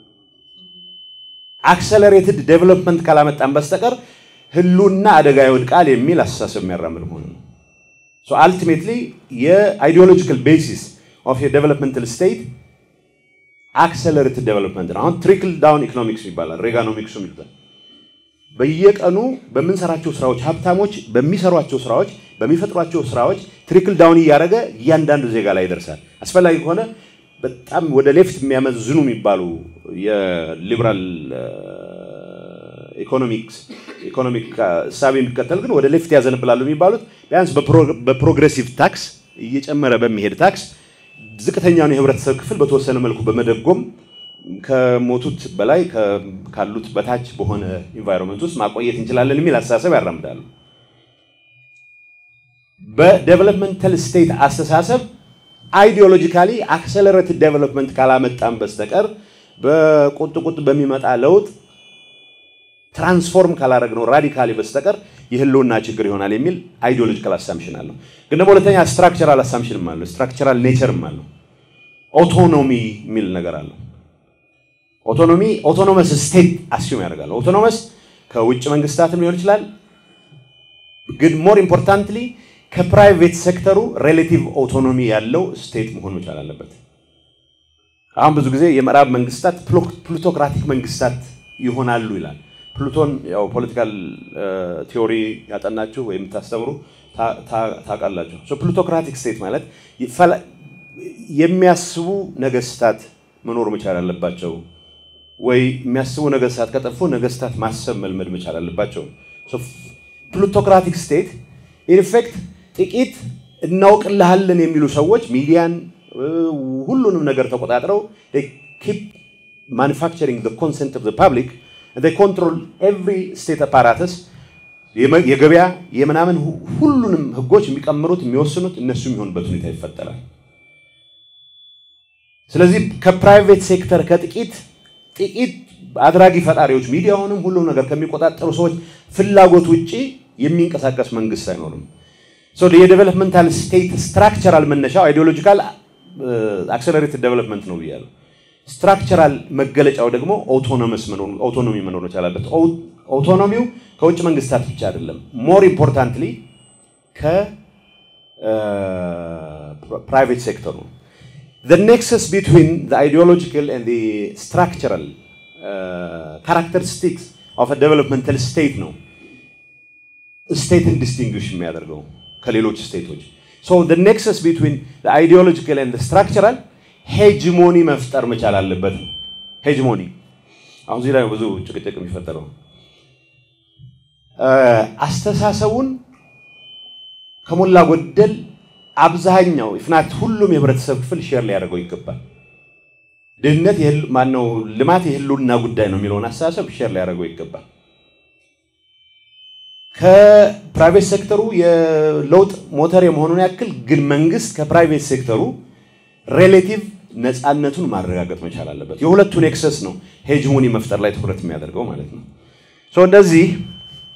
አክሰለሬትድ ዴቨሎፕመንት ካላመጣን በስተቀር ህሉና አደጋ ይወድቃል የሚል አስተሳሰብ የሚያራምድ መሆኑ ነው። አልቲሜትሊ የአይዲዮሎጂካል ቤሲስ ኦፍ የዴቨሎፕመንታል ስቴት አክሰለሬትድ ዴቨሎፕመንት ነው። አሁን ትሪክል ዳውን ኢኮኖሚክስ ይባላል፣ ሬጋኖሚክሱ ይባላል። በየቀኑ በምንሰራቸው ስራዎች ሀብታሞች በሚሰሯቸው ስራዎች በሚፈጥሯቸው ስራዎች ትሪክል ዳውን እያደረገ እያንዳንዱ ዜጋ ላይ ይደርሳል። አስፈላጊ ከሆነ በጣም ወደ ሌፍት የሚያመዝኑ የሚባሉ የሊበራል ኢኮኖሚክስ ኢኮኖሚክ እሳቤ የሚከተል ግን ወደ ሌፍት ያዘንብላሉ የሚባሉት ቢያንስ በፕሮግሬሲቭ ታክስ እየጨመረ በሚሄድ ታክስ ዝቅተኛውን የህብረተሰብ ክፍል በተወሰነ መልኩ በመደጎም ከሞቱት በላይ ካሉት በታች በሆነ ኢንቫይሮንመንት ውስጥ ማቆየት እንችላለን የሚል አስተሳሰብ ያራምዳሉ። በዴቨሎፕመንታል ስቴት አስተሳሰብ አይዲዮሎጂካሊ አክሰለሬትድ ዴቨሎፕመንት ካላመጣም በስተቀር በቁጥ ቁጥ በሚመጣ ለውጥ ትራንስፎርም ካላደረግነው ራዲካሊ በስተቀር የህልውና ችግር ይሆናል የሚል አይዲዮሎጂካል አሳምሽን አለው። ግን ደግሞ ሁለተኛ ስትራክቸራል አሳምሽንም አለው፣ ስትራክቸራል ኔቸርም አለው። ኦቶኖሚ የሚል ነገር አለው። ኦቶኖሚ ኦቶኖመስ ስቴት አስዩም ያደርጋል። ኦቶኖመስ ከውጭ መንግስታትም ሊሆን ይችላል። ግን ሞር ኢምፖርታንትሊ ከፕራይቬት ሴክተሩ ሬሌቲቭ ኦቶኖሚ ያለው ስቴት መሆን መቻል አለበት። አሁን ብዙ ጊዜ የምዕራብ መንግስታት ፕሉቶክራቲክ መንግስታት ይሆናሉ ይላል። ፕሉቶን ያው ፖለቲካል ቲዎሪ ያጠናችሁ ወይም የምታስተምሩ ታውቃላችሁ። ፕሉቶክራቲክ ስቴት ማለት የሚያስቡ ነገስታት መኖር መቻል አለባቸው ወይ የሚያስቡ ነገስታት ከጠፉ ነገስታት ማሰብ መልመድ መቻል አለባቸው። ፕሉቶክራቲክ ስቴት ኢንፌክት ጥቂት እናውቅልሃለን የሚሉ ሰዎች ሚዲያን ሁሉንም ነገር ተቆጣጥረው ኪፕ ማኒፋክቸሪንግ ኮንሰንት ኦፍ ፓብሊክ ኮንትሮል ኤቭሪ ስቴት አፓራተስ የገበያ የምናምን ሁሉንም ህጎች የሚቀምሩት የሚወስኑት እነሱ የሚሆኑበት ሁኔታ ይፈጠራል። ስለዚህ ከፕራይቬት ሴክተር ከጥቂት ጥቂት አድራጊ ፈጣሪዎች ሚዲያውንም ሁሉም ነገር ከሚቆጣጠሩ ሰዎች ፍላጎት ውጭ የሚንቀሳቀስ መንግስት አይኖርም። የዴቨሎፕመንታል ስቴት ስትራክቸራል መነሻው አይዲዮሎጂካል አክሰለሬትድ ዴቨሎፕመንት ነው ብያለሁ። ስትራክቸራል መገለጫው ደግሞ ኦቶኖመስ መኖር ኦቶኖሚ መኖር መቻል አለበት። ኦቶኖሚው ከውጭ መንግስታት ብቻ አይደለም። ሞር ኢምፖርታንትሊ ከፕራይቬት ሴክተሩ the nexus between the ideological and the structural uh, characteristics of a developmental state ነው ስቴትን ዲስቲንግዊሽ የሚያደርገው ከሌሎች ስቴቶች so the nexus between the ideological and the structural ሄጅሞኒ መፍጠር መቻል አለበት ሄጅሞኒ አሁን እዚህ ላይ ብዙ ጭቅጭቅ የሚፈጠረው አስተሳሰቡን ከሞላ ጎደል አብዛኛው ኢፍናት ሁሉም የህብረተሰብ ክፍል ሼር ሊያደርገው ይገባል። ድህነት ማነው ልማት የህልውና ጉዳይ ነው የሚለውን አስተሳሰብ ሼር ሊያደርገው ይገባል። ከፕራይቬት ሴክተሩ የለውጥ ሞተር የመሆኑን ያክል ግን መንግስት ከፕራይቬት ሴክተሩ ሬሌቲቭ ነፃነቱን ማረጋገጥ መቻል አለበት። የሁለቱን ኤክሰስ ነው ሄጅሞኒ መፍጠር ላይ ትኩረት የሚያደርገው ማለት ነው። እንደዚህ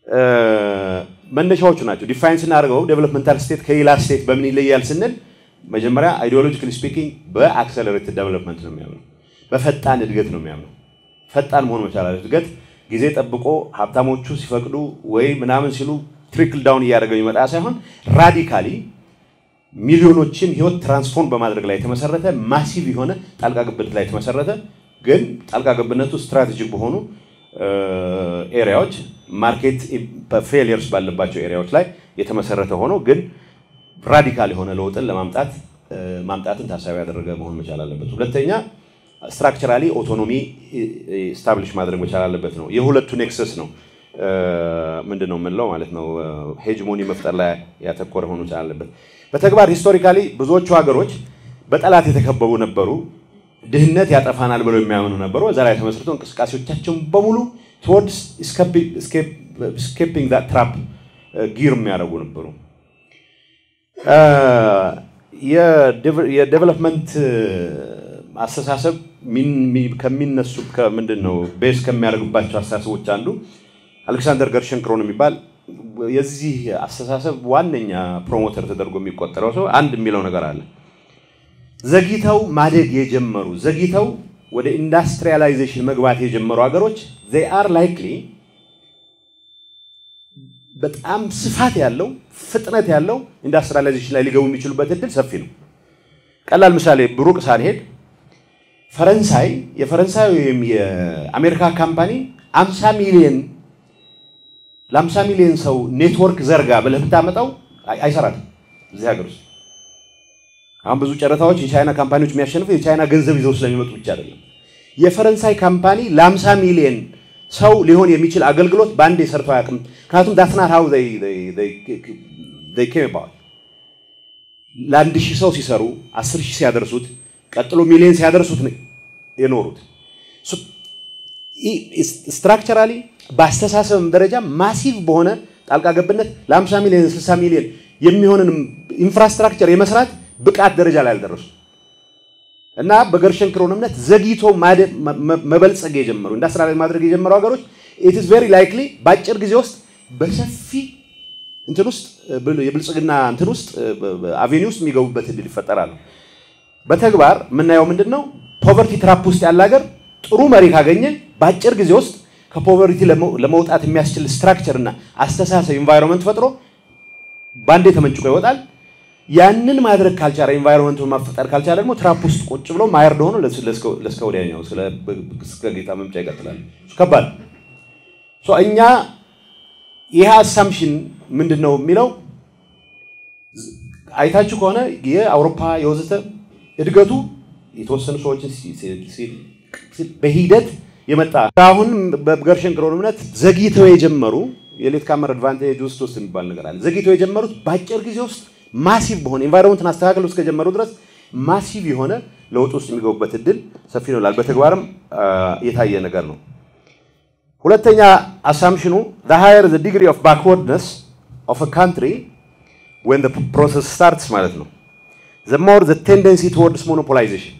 መነሻዎቹ ናቸው። ዲፋይን ስናደርገው ዴቨሎፕመንታል ስቴት ከሌላ ስቴት በምን ይለያል ስንል መጀመሪያ አይዲዮሎጂካሊ ስፒኪንግ በአክሰለሬትድ ዴቨሎፕመንት ነው የሚያምነው፣ በፈጣን እድገት ነው የሚያምነው። ፈጣን መሆን መቻል አለ። እድገት ጊዜ ጠብቆ ሀብታሞቹ ሲፈቅዱ ወይ ምናምን ሲሉ ትሪክል ዳውን እያደረገ የሚመጣ ሳይሆን ራዲካሊ ሚሊዮኖችን ህይወት ትራንስፎርም በማድረግ ላይ የተመሰረተ ማሲቭ የሆነ ጣልቃ ገብነት ላይ የተመሰረተ ግን ጣልቃ ገብነቱ ስትራቴጂክ በሆኑ ኤሪያዎች ማርኬት ፌሊየርስ ባለባቸው ኤሪያዎች ላይ የተመሰረተ ሆኖ ግን ራዲካል የሆነ ለውጥን ለማምጣት ማምጣትን ታሳቢ ያደረገ መሆን መቻል አለበት። ሁለተኛ ስትራክቸራሊ ኦቶኖሚ ስታብሊሽ ማድረግ መቻል አለበት ነው። የሁለቱ ኔክሰስ ነው ምንድን ነው የምንለው ማለት ነው። ሄጅሞኒ መፍጠር ላይ ያተኮረ መሆን መቻል አለበት። በተግባር ሂስቶሪካሊ ብዙዎቹ ሀገሮች በጠላት የተከበቡ ነበሩ። ድህነት ያጠፋናል ብለው የሚያምኑ ነበሩ። በዛ ላይ ተመስርቶ እንቅስቃሴዎቻቸውን በሙሉ ቶወርድስ ስኬፒንግ ዛት ትራፕ ጊር የሚያደርጉ ነበሩ። የዴቨሎፕመንት አስተሳሰብ ከሚነሱ ምንድን ነው ቤስ ከሚያደርጉባቸው አስተሳሰቦች አንዱ አሌክሳንደር ገርሸንክሮን የሚባል የዚህ አስተሳሰብ ዋነኛ ፕሮሞተር ተደርጎ የሚቆጠረው ሰው አንድ የሚለው ነገር አለ። ዘግይተው ማደግ የጀመሩ ዘግይተው ወደ ኢንዱስትሪያላይዜሽን መግባት የጀመሩ ሀገሮች ዜይ አር ላይክሊ በጣም ስፋት ያለው ፍጥነት ያለው ኢንዱስትሪያላይዜሽን ላይ ሊገቡ የሚችሉበት እድል ሰፊ ነው። ቀላል ምሳሌ ብሩቅ ሳንሄድ ፈረንሳይ የፈረንሳይ ወይም የአሜሪካ ካምፓኒ 50 ሚሊዮን ለ50 ሚሊዮን ሰው ኔትወርክ ዘርጋ ብለህ ብታመጣው አይሰራትም እዚህ ሀገር ውስጥ። አሁን ብዙ ጨረታዎች የቻይና ካምፓኒዎች የሚያሸንፉ የቻይና ገንዘብ ይዘው ስለሚመጡ ብቻ አይደለም። የፈረንሳይ ካምፓኒ ለ50 ሚሊዮን ሰው ሊሆን የሚችል አገልግሎት በአንዴ ሰርተው አያውቅም። ምክንያቱም ዳትናት ሀው ኬም ባል ለአንድ ሺህ ሰው ሲሰሩ አስር ሺህ ሲያደርሱት ቀጥሎ ሚሊዮን ሲያደርሱት ነው የኖሩት። ስትራክቸራሊ በአስተሳሰብም ደረጃ ማሲቭ በሆነ ጣልቃ ገብነት ለ50 ሚሊዮን 60 ሚሊዮን የሚሆንን ኢንፍራስትራክቸር የመስራት ብቃት ደረጃ ላይ አልደረሱ እና በገርሸንክሮን እምነት ዘግይቶ መበልጸግ የጀመሩ ኢንዱስትሪያላይዝ ማድረግ የጀመሩ ሀገሮች ኢት ኢዝ ቬሪ ላይክሊ በአጭር ጊዜ ውስጥ በሰፊ እንትን ውስጥ የብልጽግና እንትን ውስጥ አቬኒ ውስጥ የሚገቡበት እድል ይፈጠራሉ። በተግባር የምናየው ምንድን ነው? ፖቨርቲ ትራፕ ውስጥ ያለ ሀገር ጥሩ መሪ ካገኘ በአጭር ጊዜ ውስጥ ከፖቨርቲ ለመውጣት የሚያስችል ስትራክቸር እና አስተሳሰብ ኢንቫይሮንመንት ፈጥሮ በአንዴ ተመንጭቆ ይወጣል። ያንን ማድረግ ካልቻለ ኢንቫይሮንመንቱን ማፈጠር ካልቻለ ደግሞ ትራፕ ውስጥ ቁጭ ብሎ ማየርድ ሆኖ ለእስከ ወዲያኛው እስከ ጌታ መምጫ ይቀጥላል። ከባድ እኛ ይህ አሳምሽን ምንድን ነው የሚለው አይታችሁ ከሆነ የአውሮፓ የወዘተ እድገቱ የተወሰኑ ሰዎችን በሂደት የመጣ አሁን በገርሸንክሮን እምነት ዘግይተው የጀመሩ የሌት ካመር አድቫንቴጅ ውስጥ ውስጥ የሚባል ነገር አለ። ዘግይተው የጀመሩት በአጭር ጊዜ ውስጥ ማሲቭ በሆነ ኤንቫይሮንመንትን አስተካክለው እስከጀመሩ ድረስ ማሲቭ የሆነ ለውጥ ውስጥ የሚገቡበት እድል ሰፊ ነው ይላል። በተግባርም የታየ ነገር ነው። ሁለተኛ አሳምሽኑ the higher the degree of backwardness of a country when the process starts ማለት ነው the more the tendency towards monopolization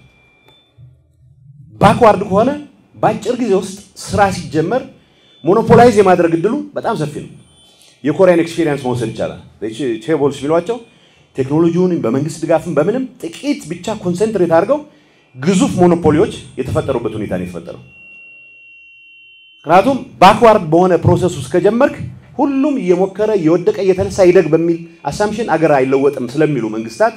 ባክዋርድ ከሆነ በአጭር ጊዜ ውስጥ ስራ ሲጀመር ሞኖፖላይዝ የማድረግ እድሉ በጣም ሰፊ ነው። የኮሪያን ኤክስፔሪየንስ መውሰድ ይቻላል። ቼቦልስ ቢሏቸው ቴክኖሎጂውን በመንግስት ድጋፍም በምንም ጥቂት ብቻ ኮንሰንትሬት አድርገው ግዙፍ ሞኖፖሊዎች የተፈጠሩበት ሁኔታ ነው የተፈጠረው። ምክንያቱም ባክዋርድ በሆነ ፕሮሰስ ውስጥ ከጀመርክ ሁሉም እየሞከረ እየወደቀ እየተነሳ ይደግ በሚል አሳምሽን አገር አይለወጥም ስለሚሉ መንግስታት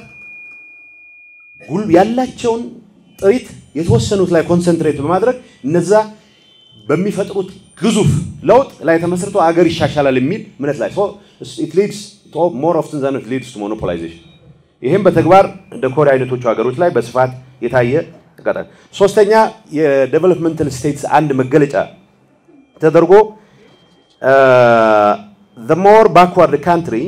ያላቸውን ጥሪት የተወሰኑት ላይ ኮንሰንትሬት በማድረግ እነዛ በሚፈጥሩት ግዙፍ ለውጥ ላይ ተመስርቶ አገር ይሻሻላል የሚል እምነት ላይ ሞር ኦፍትን ዛን ሊድስ ቱ ሞኖፖላይዜሽን። ይህም በተግባር እንደ ኮሪያ አይነቶቹ ሀገሮች ላይ በስፋት የታየ ተቀጣ ሶስተኛ የዴቨሎፕመንታል ስቴትስ አንድ መገለጫ ተደርጎ the more backward the country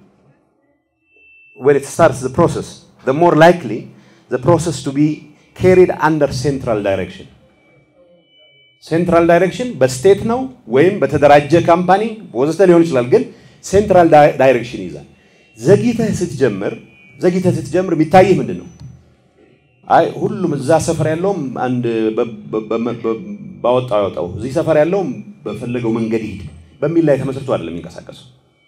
when it starts the process the more likely the process to be carried under central direction ሴንትራል ዳይሬክሽን በስቴት ነው ወይም በተደራጀ ካምፓኒ ወዘተ ሊሆን ይችላል። ግን ሴንትራል ዳይሬክሽን ይዛል። ዘግይተህ ስትጀምር ዘግይተህ ስትጀምር የሚታይህ ምንድን ነው? አይ ሁሉም እዛ ሰፈር ያለውም አንድ ባወጣው ያወጣው እዚህ ሰፈር ያለውም በፈለገው መንገድ ይሄድ በሚል ላይ ተመስርቶ አይደለም የሚንቀሳቀሰው።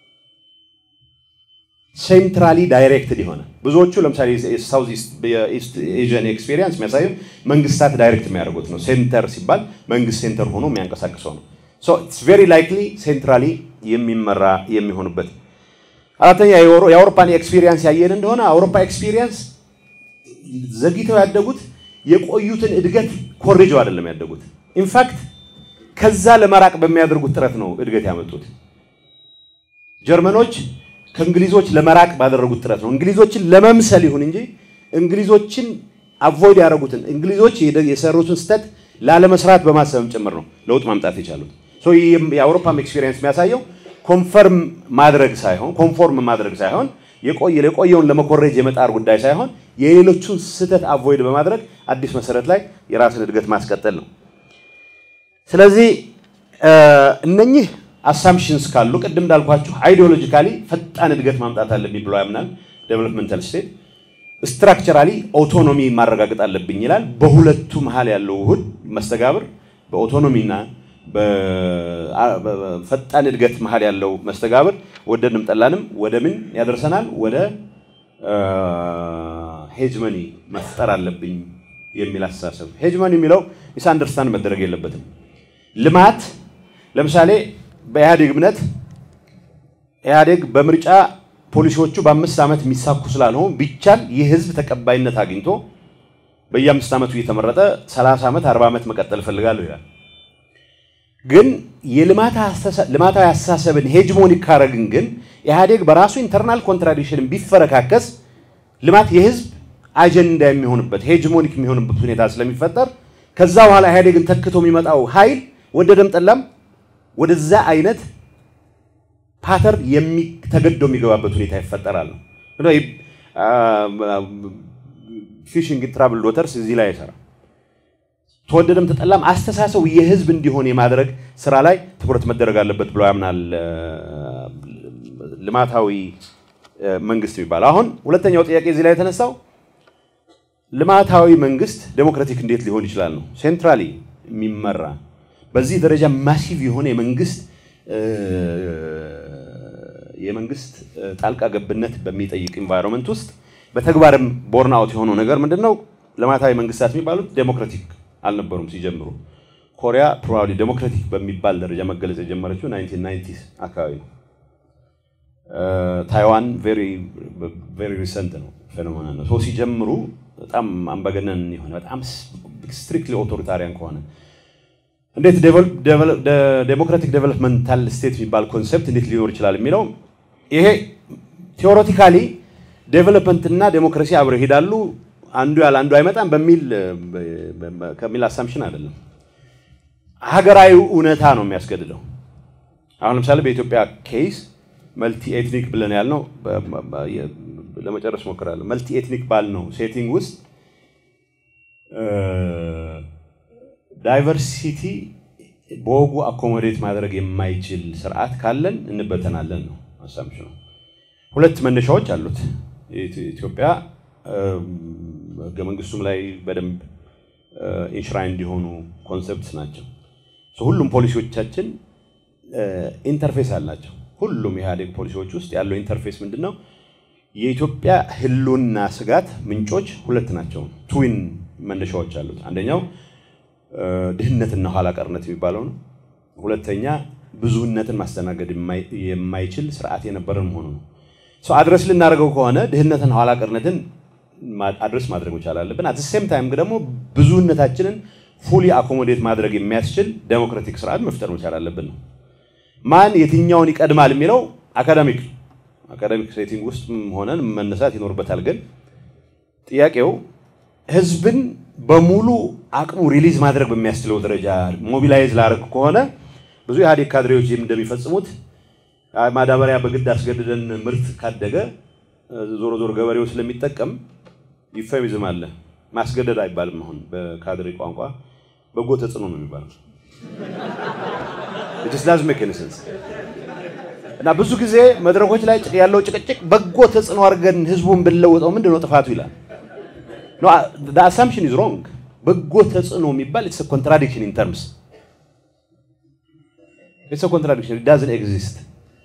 ሴንትራሊ ዳይሬክትድ የሆነ ብዙዎቹ ለምሳሌ ሳውዝ ኢስት ኤዥያን ኤክስፔሪንስ የሚያሳየው መንግስታት ዳይሬክት የሚያደርጉት ነው። ሴንተር ሲባል መንግስት ሴንተር ሆኖ የሚያንቀሳቅሰው ነው። ኢትስ ቬሪ ላይክሊ ሴንትራሊ የሚመራ የሚሆንበት። አራተኛ የአውሮፓን ኤክስፔሪንስ ያየን እንደሆነ አውሮፓ ኤክስፔሪንስ ዘግይተው ያደጉት የቆዩትን እድገት ኮሬጀው አይደለም ያደጉት። ኢንፋክት ከዛ ለመራቅ በሚያደርጉት ጥረት ነው እድገት ያመጡት። ጀርመኖች ከእንግሊዞች ለመራቅ ባደረጉት ጥረት ነው። እንግሊዞችን ለመምሰል ይሁን እንጂ እንግሊዞችን አቮይድ ያደረጉትን እንግሊዞች የሰሩትን ስተት ላለመስራት በማሰብም ጭምር ነው ለውጥ ማምጣት የቻሉት። የአውሮፓም ኤክስፔሪንስ የሚያሳየው ኮንፈርም ማድረግ ሳይሆን ኮንፎርም ማድረግ ሳይሆን የቆየውን ለመኮረጅ የመጣር ጉዳይ ሳይሆን የሌሎቹን ስህተት አቮይድ በማድረግ አዲስ መሰረት ላይ የራስን እድገት ማስቀጠል ነው። ስለዚህ እነኚህ አሳምፕሽንስ ካሉ ቅድም እንዳልኳችሁ አይዲዮሎጂካሊ ፈጣን እድገት ማምጣት አለብኝ ብሎ ያምናል ዴቨሎፕመንታል ስቴት። ስትራክቸራሊ ኦቶኖሚ ማረጋገጥ አለብኝ ይላል። በሁለቱ መሀል ያለው ውህድ መስተጋብር በኦቶኖሚና በፈጣን እድገት መሀል ያለው መስተጋብር ወደድንም ጠላንም ወደ ምን ያደርሰናል? ወደ ሄጅመኒ መፍጠር አለብኝ የሚል አስተሳሰብ። ሄጅመኒ የሚለው ሚስ አንደርስታንድ መደረግ የለበትም። ልማት ለምሳሌ በኢህአዴግ እምነት ኢህአዴግ በምርጫ ፖሊሲዎቹ በአምስት ዓመት የሚሳኩ ስላልሆኑ ቢቻል ይህ ህዝብ ተቀባይነት አግኝቶ በየአምስት ዓመቱ እየተመረጠ 30 ዓመት 40 ዓመት መቀጠል እፈልጋለሁ ይላል። ግን የልማታዊ አስተሳሰብን ሄጅሞኒክ ካረግን ግን ኢህአዴግ በራሱ ኢንተርናል ኮንትራዲክሽን ቢፈረካከስ ልማት የህዝብ አጀንዳ የሚሆንበት ሄጅሞኒክ የሚሆንበት ሁኔታ ስለሚፈጠር ከዛ በኋላ ኢህአዴግን ተክቶ የሚመጣው ኃይል ወደደም ጠላም ወደዛ አይነት ፓተር ተገዶ የሚገባበት ሁኔታ ይፈጠራል ነው። ፊሽንግ ትራቭል ዶተርስ እዚህ ላይ አይሰራም። ተወደደም ተጠላም አስተሳሰቡ የህዝብ እንዲሆን የማድረግ ስራ ላይ ትኩረት መደረግ አለበት ብሎ ያምናል ልማታዊ መንግስት የሚባለው። አሁን ሁለተኛው ጥያቄ እዚህ ላይ የተነሳው ልማታዊ መንግስት ዴሞክራቲክ እንዴት ሊሆን ይችላል ነው። ሴንትራሊ የሚመራ በዚህ ደረጃ ማሲቭ የሆነ የመንግስት የመንግስት ጣልቃ ገብነት በሚጠይቅ ኢንቫይሮንመንት ውስጥ በተግባርም ቦርን አውት የሆነው ነገር ምንድን ነው? ልማታዊ መንግስታት የሚባሉት ዴሞክራቲክ አልነበሩም ሲጀምሩ። ኮሪያ ፕሮባብሊ ዴሞክራቲክ በሚባል ደረጃ መገለጽ የጀመረችው 1990 አካባቢ ነው። ታይዋን ቬሪ ሪሰንት ነው ፌኖሜና ነው። ሰው ሲጀምሩ በጣም አምባገነን የሆነ በጣም ስትሪክትሊ ኦቶሪታሪያን ከሆነ እንዴት ዴሞክራቲክ ዴቨሎፕመንታል ስቴት የሚባል ኮንሴፕት እንዴት ሊኖር ይችላል የሚለው ይሄ ቴዎሬቲካሊ ዴቨሎፕመንት እና ዴሞክራሲ አብረው ይሄዳሉ፣ አንዱ ያለ አንዱ አይመጣም በሚል ከሚል አሳምሽን አይደለም። ሀገራዊ እውነታ ነው የሚያስገድደው። አሁን ለምሳሌ በኢትዮጵያ ኬስ መልቲ ኤትኒክ ብለን ያልነው ለመጨረስ ሞክራለሁ። መልቲ ኤትኒክ ባልነው ሴቲንግ ውስጥ ዳይቨርሲቲ በወጉ አኮሞዴት ማድረግ የማይችል ስርዓት ካለን እንበተናለን ነው አሳምሽኑ። ሁለት መነሻዎች አሉት። ኢትዮጵያ ህገ መንግስቱም ላይ በደንብ ኢንሽራይን እንዲሆኑ ኮንሰፕትስ ናቸው። ሁሉም ፖሊሲዎቻችን ኢንተርፌስ አላቸው። ሁሉም የኢህአዴግ ፖሊሲዎች ውስጥ ያለው ኢንተርፌስ ምንድን ነው? የኢትዮጵያ ህልውና ስጋት ምንጮች ሁለት ናቸው። ትዊን መነሻዎች አሉት። አንደኛው ድህነትና ኋላ ቀርነት የሚባለው ነው። ሁለተኛ ብዙህነትን ማስተናገድ የማይችል ስርዓት የነበረን መሆኑ ነው። ሰው አድረስ ልናደርገው ከሆነ ድህነትን ኋላ ቀርነትን አድረስ ማድረግ መቻል አለብን። አት ሴም ታይም ደግሞ ብዙህነታችንን ፉሊ አኮሞዴት ማድረግ የሚያስችል ዴሞክራቲክ ስርዓት መፍጠር መቻል አለብን ነው። ማን የትኛውን ይቀድማል የሚለው አካዳሚክ አካዳሚክ ሴቲንግ ውስጥ ሆነን መነሳት ይኖርበታል። ግን ጥያቄው ህዝብን በሙሉ አቅሙ ሪሊዝ ማድረግ በሚያስችለው ደረጃ ሞቢላይዝ ላደርግ ከሆነ ብዙ ኢህአዴግ ካድሬዎች እንደሚፈጽሙት ማዳበሪያ በግድ አስገድደን ምርት ካደገ ዞሮ ዞሮ ገበሬው ስለሚጠቀም ዩፌሚዝም አለ። ማስገደድ አይባልም። አሁን በካድሬ ቋንቋ በጎ ተጽዕኖ ነው የሚባለው። ዳዝ ሜክ ኤኒ ሴንስ እና ብዙ ጊዜ መድረኮች ላይ ያለው ጭቅጭቅ በጎ ተጽዕኖ አድርገን ህዝቡን ብንለውጠው ምንድን ነው ጥፋቱ ይላል። አሳምፕሽን ኢዝ ሮንግ። በጎ ተጽዕኖ የሚባል ኢትስ ኮንትራዲክሽን ኢን ተርምስ ኢትስ ኮንትራዲክሽን ዳዝን ኤግዚስት።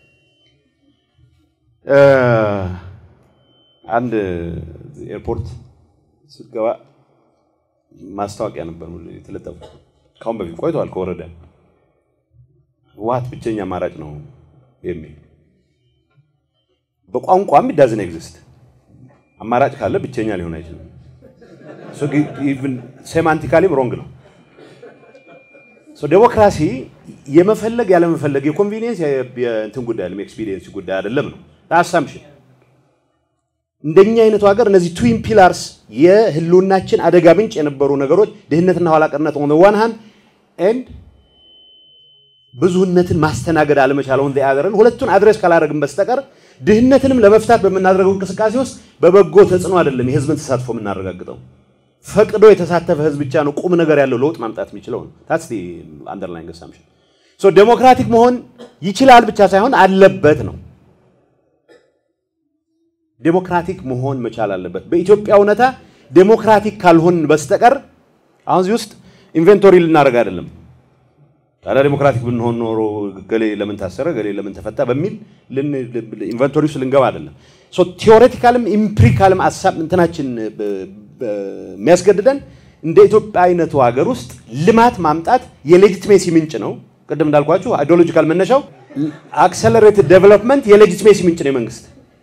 አንድ ኤርፖርት ስትገባ ማስታወቂያ ነበር የተለጠፉ ካሁን በፊት ቆይተዋል። ከወረደ ህወሓት ብቸኛ አማራጭ ነው የሚል በቋንቋም ዳዝን ኤግዚስት። አማራጭ ካለ ብቸኛ ሊሆን አይችልም። ሴማንቲካሊም ሮንግ ነው። ዴሞክራሲ የመፈለግ ያለመፈለግ የኮንቪኒየንስ የእንትን ጉዳይ አይደለም፣ የኤክስፒሪየንስ ጉዳይ አይደለም ነው አሳምሽን። እንደኛ አይነቱ ሀገር እነዚህ ትዊን ፒላርስ የህልውናችን አደጋ ምንጭ የነበሩ ነገሮች ድህነትና ኋላቀርነት ኦን ዋን ሃንድ ኤንድ ብዙህነትን ማስተናገድ አለመቻል ኦን አዘርን ሁለቱን አድሬስ ካላደረግን በስተቀር ድህነትንም ለመፍታት በምናደርገው እንቅስቃሴ ውስጥ በበጎ ተጽዕኖ አይደለም የህዝብን ተሳትፎ የምናረጋግጠው። ፈቅዶ የተሳተፈ ህዝብ ብቻ ነው ቁም ነገር ያለው ለውጥ ማምጣት የሚችለው ነው። ታትስ ዲ አንደርላይንግ አሳምፕሽን። ሶ ዴሞክራቲክ መሆን ይችላል ብቻ ሳይሆን አለበት ነው። ዴሞክራቲክ መሆን መቻል አለበት። በኢትዮጵያ እውነታ ዴሞክራቲክ ካልሆን በስተቀር አሁን እዚህ ውስጥ ኢንቨንቶሪ ልናደርግ አይደለም። ታዲያ ዴሞክራቲክ ብንሆን ኖሮ ገሌ ለምን ታሰረ፣ ገሌ ለምን ተፈታ በሚል ኢንቨንቶሪ ውስጥ ልንገባ አይደለም። ሶ ቲዎሬቲካልም ኢምፕሪካልም ሀሳብ እንትናችን የሚያስገድደን እንደ ኢትዮጵያ አይነቱ ሀገር ውስጥ ልማት ማምጣት የሌጂትሜሲ ምንጭ ነው። ቅድም እንዳልኳችሁ አይዲዮሎጂካል መነሻው አክሰለሬትድ ዴቨሎፕመንት የሌጂትሜሲ ምንጭ ነው የመንግስት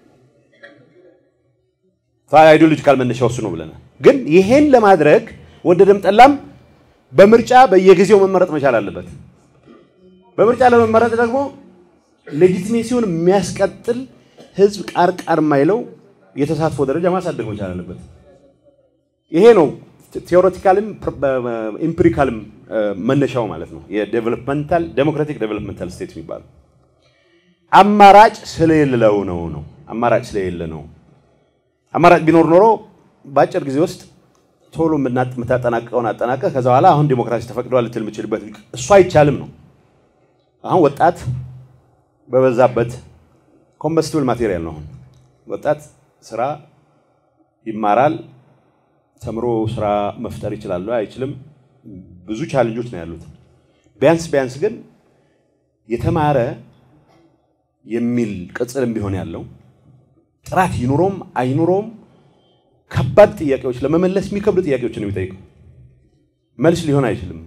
አይዲዮሎጂካል መነሻው እሱ ነው ብለናል። ግን ይሄን ለማድረግ ወደደም ጠላም በምርጫ በየጊዜው መመረጥ መቻል አለበት። በምርጫ ለመመረጥ ደግሞ ሌጂትሜሲውን የሚያስቀጥል ህዝብ ቃር ቃር የማይለው የተሳትፎ ደረጃ ማሳደግ መቻል አለበት። ይሄ ነው ቴዎሬቲካልም ኢምፒሪካልም መነሻው ማለት ነው። የዴቨሎፕመንታል ዴሞክራቲክ ዴቨሎፕመንታል ስቴት የሚባለው አማራጭ ስለሌለው ነው ነው አማራጭ ስለሌለ ነው። አማራጭ ቢኖር ኖሮ በአጭር ጊዜ ውስጥ ቶሎ የምታጠናቀቀውን አጠናቀቅ ከዛ በኋላ አሁን ዲሞክራሲ ተፈቅዷል ልትል የምችልበት እሱ አይቻልም ነው። አሁን ወጣት በበዛበት ኮምበስቲብል ማቴሪያል ነው። አሁን ወጣት ስራ ይማራል፣ ተምሮ ስራ መፍጠር ይችላሉ አይችልም፣ ብዙ ቻለንጆች ነው ያሉት። ቢያንስ ቢያንስ ግን የተማረ የሚል ቅጽልም ቢሆን ያለው ጥራት ይኑሮም አይኑሮም ከባድ ጥያቄዎች ለመመለስ የሚከብዱ ጥያቄዎችን ነው የሚጠይቀው። መልስ ሊሆን አይችልም።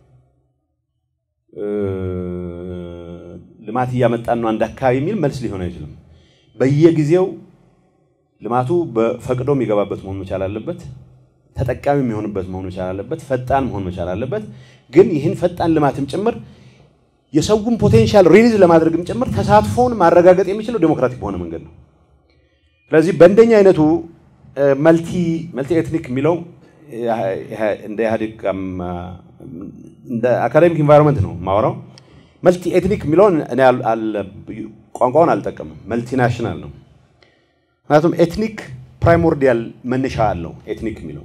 ልማት እያመጣን ነው አንድ አካባቢ የሚል መልስ ሊሆን አይችልም። በየጊዜው ልማቱ በፈቅዶ የሚገባበት መሆን መቻል አለበት። ተጠቃሚ የሚሆንበት መሆን መቻል አለበት። ፈጣን መሆን መቻል አለበት። ግን ይህን ፈጣን ልማትም ጭምር የሰውን ፖቴንሻል ሪሊዝ ለማድረግም ጭምር ተሳትፎውን ማረጋገጥ የሚችለው ዴሞክራቲክ በሆነ መንገድ ነው። ስለዚህ በእንደኛ አይነቱ መልቲ መልቲ ኤትኒክ የሚለው እንደ ኢህአዴግ እንደ አካዴሚክ ኢንቫይሮንመንት ነው የማወራው። መልቲ ኤትኒክ የሚለውን እኔ ቋንቋውን አልጠቀምም። መልቲ ናሽናል ነው። ምክንያቱም ኤትኒክ ፕራይሞርዲያል መነሻ አለው። ኤትኒክ የሚለው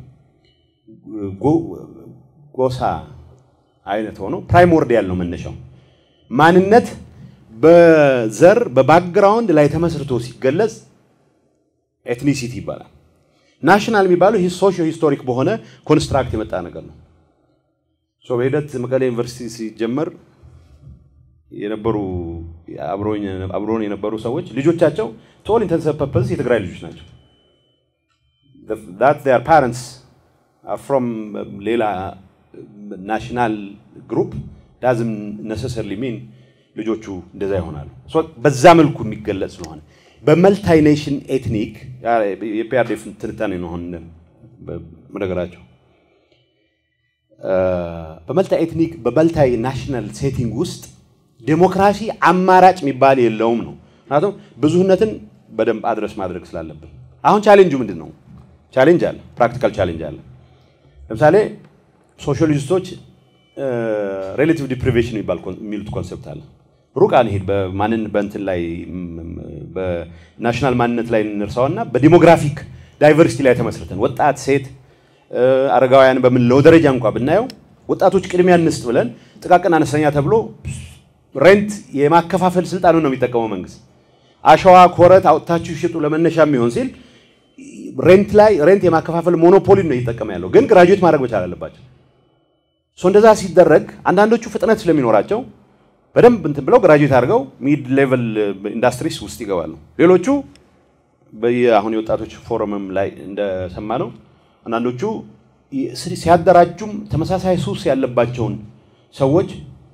ጎሳ አይነት ሆኖ ፕራይሞርዲያል ነው መነሻው። ማንነት በዘር በባክግራውንድ ላይ ተመስርቶ ሲገለጽ ኤትኒሲቲ ይባላል። ናሽናል የሚባለው ይህ ሶሾ ሂስቶሪክ በሆነ ኮንስትራክት የመጣ ነገር ነው። በሂደት መቀሌ ዩኒቨርሲቲ ሲጀመር የነበሩ አብሮን የነበሩ ሰዎች ልጆቻቸው ቶል ኢንተንስ ፐርፐስ የትግራይ ልጆች ናቸው። ር ፓረንትስ ፍሮም ሌላ ናሽናል ግሩፕ ዳዝም ነሰሰርሊ ሚን ልጆቹ እንደዛ ይሆናሉ። በዛ መልኩ የሚገለጽ ስለሆነ በመልታይ ኔሽን ኤትኒክ የፒአርዴፍ ትንታኔ ነው አሁን መነገራቸው። በመልታይ ኤትኒክ በመልታይ ናሽናል ሴቲንግ ውስጥ ዴሞክራሲ አማራጭ የሚባል የለውም ነው። ምክንያቱም ብዙህነትን በደንብ አድረስ ማድረግ ስላለብን። አሁን ቻሌንጁ ምንድን ነው? ቻሌንጅ አለ፣ ፕራክቲካል ቻሌንጅ አለ። ለምሳሌ ሶሻሊስቶች ሬሌቲቭ ዲፕሪቬሽን የሚሉት ኮንሰፕት አለ። ሩቅ አንሄድ። በማንን በእንትን ላይ በናሽናል ማንነት ላይ እንርሳውና በዲሞግራፊክ ዳይቨርሲቲ ላይ ተመስርተን ወጣት፣ ሴት፣ አረጋውያን በምንለው ደረጃ እንኳ ብናየው ወጣቶች ቅድሚያ እንስጥ ብለን ጥቃቅን አነስተኛ ተብሎ ሬንት የማከፋፈል ስልጣኑን ነው የሚጠቀመው መንግስት። አሸዋ ኮረት አውጥታችሁ ሽጡ ለመነሻ የሚሆን ሲል ሬንት ላይ ሬንት የማከፋፈል ሞኖፖሊ ነው እየተጠቀመ ያለው። ግን ግራጁዌት ማድረግ መቻል አለባቸው። እንደዛ ሲደረግ አንዳንዶቹ ፍጥነት ስለሚኖራቸው በደንብ እንትን ብለው ግራጁዌት አድርገው ሚድ ሌቨል ኢንዱስትሪስ ውስጥ ይገባሉ። ሌሎቹ በየአሁን የወጣቶች ፎረምም ላይ እንደሰማ ነው አንዳንዶቹ ሲያደራጁም ተመሳሳይ ሱስ ያለባቸውን ሰዎች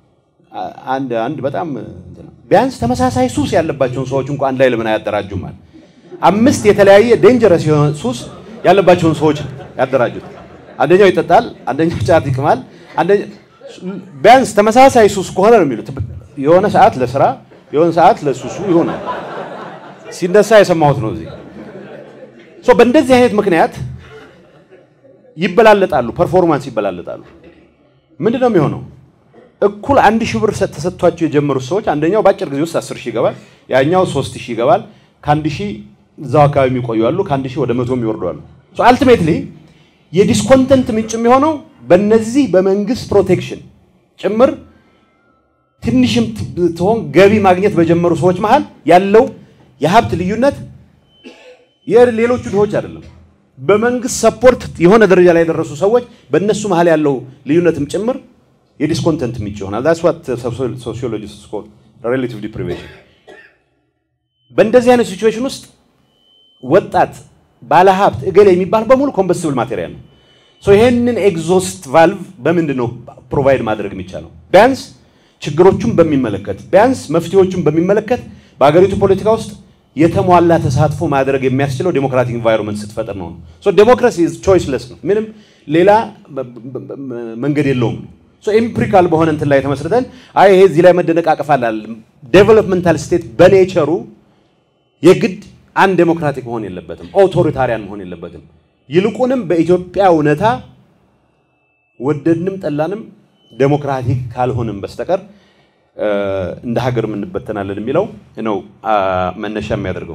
አንድ አንድ በጣም ቢያንስ ተመሳሳይ ሱስ ያለባቸውን ሰዎች እንኳን አንድ ላይ ለምን አያደራጁም? ማለት አምስት የተለያየ ዴንጀረስ የሆነ ሱስ ያለባቸውን ሰዎች ያደራጁት። አንደኛው ይጠጣል፣ አንደኛው ጫት ይቅማል፣ ቢያንስ ተመሳሳይ ሱስ ከሆነ ነው የሚሉት። የሆነ ሰዓት ለስራ የሆነ ሰዓት ለሱሱ ይሆናል። ሲነሳ የሰማሁት ነው እዚህ። በእንደዚህ አይነት ምክንያት ይበላለጣሉ፣ ፐርፎርማንስ ይበላለጣሉ። ምንድን ነው የሚሆነው? እኩል አንድ ሺህ ብር ተሰጥቷቸው የጀመሩት ሰዎች አንደኛው በአጭር ጊዜ ውስጥ አስር ሺህ ይገባል፣ ያኛው ሶስት ሺህ ይገባል። ከአንድ ሺህ እዛው አካባቢ የሚቆዩ አሉ፣ ከአንድ ሺህ ወደ መቶ የሚወርዱ አሉ። አልቲሜትሊ የዲስኮንተንት ምንጭ የሚሆነው በእነዚህ በመንግስት ፕሮቴክሽን ጭምር ትንሽም ትሆን ገቢ ማግኘት በጀመሩ ሰዎች መሀል ያለው የሀብት ልዩነት የሌሎቹ ድሆች አይደለም። በመንግስት ሰፖርት የሆነ ደረጃ ላይ የደረሱ ሰዎች በእነሱ መሀል ያለው ልዩነትም ጭምር የዲስኮንተንት ምንጭ ይሆናል። ዛትስ ዋት ሶሲዮሎጂስት ኮል ሬላቲቭ ዲፕሪቬሽን። በእንደዚህ አይነት ሲቹዌሽን ውስጥ ወጣት ባለሀብት እገሌ የሚባል በሙሉ ኮምበስብል ማቴሪያል ነው። ይሄንን ኤግዞስት ቫልቭ በምንድን ነው ፕሮቫይድ ማድረግ የሚቻለው? ቢያንስ ችግሮቹን በሚመለከት ቢያንስ መፍትሄዎቹን በሚመለከት በሀገሪቱ ፖለቲካ ውስጥ የተሟላ ተሳትፎ ማድረግ የሚያስችለው ዴሞክራቲክ ኢንቫይሮንመንት ስትፈጥር ነው። ዴሞክራሲ ቾይስለስ ነው። ምንም ሌላ መንገድ የለውም። ኤምፕሪካል በሆነ እንትን ላይ ተመስርተን አይ ይሄ እዚህ ላይ መደነቃቀፍ አላል። ዴቨሎፕመንታል ስቴት በኔቸሩ የግድ አንድ ዴሞክራቲክ መሆን የለበትም፣ ኦቶሪታሪያን መሆን የለበትም። ይልቁንም በኢትዮጵያ እውነታ ወደድንም ጠላንም ዴሞክራቲክ ካልሆንም በስተቀር እንደ ሀገር እንበተናለን የሚለው ነው መነሻ የሚያደርገው።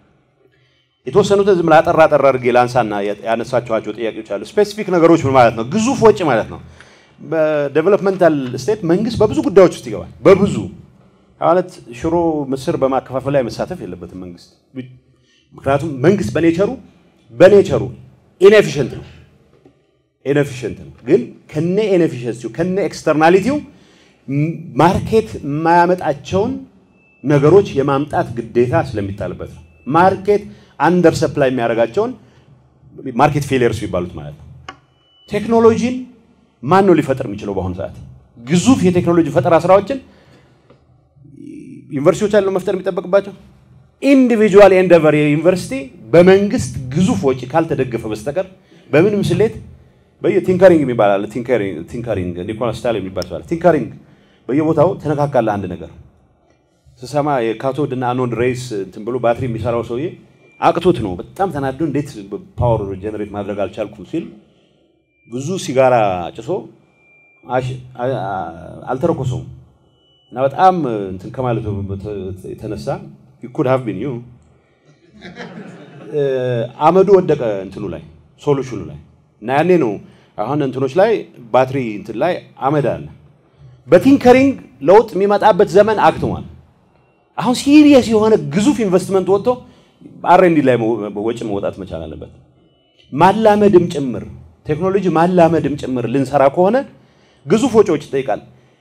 የተወሰኑትን ዝም አጠር አጠር አድርጌ ላንሳና ያነሳችኋቸው ጥያቄዎች አሉ። ስፔሲፊክ ነገሮች ምን ማለት ነው? ግዙፍ ወጪ ማለት ነው። በዴቨሎፕመንታል ስቴት መንግስት በብዙ ጉዳዮች ውስጥ ይገባል። በብዙ ማለት ሽሮ፣ ምስር በማከፋፈል ላይ መሳተፍ የለበትም መንግስት። ምክንያቱም መንግስት በኔቸሩ በኔቸሩ ኢንኤፊሽንት ነው ኢንኤፊሽንት ነው። ግን ከነ ኢንኤፊሽንሲው ከነ ኤክስተርናሊቲው ማርኬት የማያመጣቸውን ነገሮች የማምጣት ግዴታ ስለሚጣልበት ነው። ማርኬት አንደር ሰፕላይ የሚያደርጋቸውን ማርኬት ፌሊየርስ የሚባሉት ማለት ነው። ቴክኖሎጂን ማን ነው ሊፈጥር የሚችለው? በአሁኑ ሰዓት ግዙፍ የቴክኖሎጂ ፈጠራ ስራዎችን ዩኒቨርሲቲዎች ያለው መፍጠር የሚጠበቅባቸው ኢንዲቪጁዋል ኤንደቨር የዩኒቨርሲቲ በመንግስት ግዙፍ ወጪ ካልተደገፈ በስተቀር በምንም ስሌት በየቲንከሪንግ የሚባል አለ። ቲንከሪንግ ኒኮላስ ስታይል የሚባል ሰው አለ። ቲንከሪንግ በየቦታው ተነካካለ። አንድ ነገር ስሰማ የካቶድ እና አኖድ ሬስ እንትን ብሎ ባትሪ የሚሰራው ሰውዬ አቅቶት ነው በጣም ተናዶ እንዴት ፓወር ጀነሬት ማድረግ አልቻልኩም ሲል ብዙ ሲጋራ ጭሶ አልተረኮሰውም እና በጣም እንትን ከማለቱ የተነሳ ኩድ ሃቭ ቢን ዩ አመዱ ወደቀ እንትኑ ላይ ሶሉሽኑ ላይ እና ያኔ ነው አሁን እንትኖች ላይ ባትሪ እንትን ላይ አመድ አለ። በቲንከሪንግ ለውጥ የሚመጣበት ዘመን አክትሟል። አሁን ሲሪየስ የሆነ ግዙፍ ኢንቨስትመንት ወጥቶ አርኤንዲ ላይ ወጪ መውጣት መቻል አለበት። ማላመድም ጭምር ቴክኖሎጂ ማላመድም ጭምር ልንሰራ ከሆነ ግዙፍ ወጪዎች ይጠይቃል።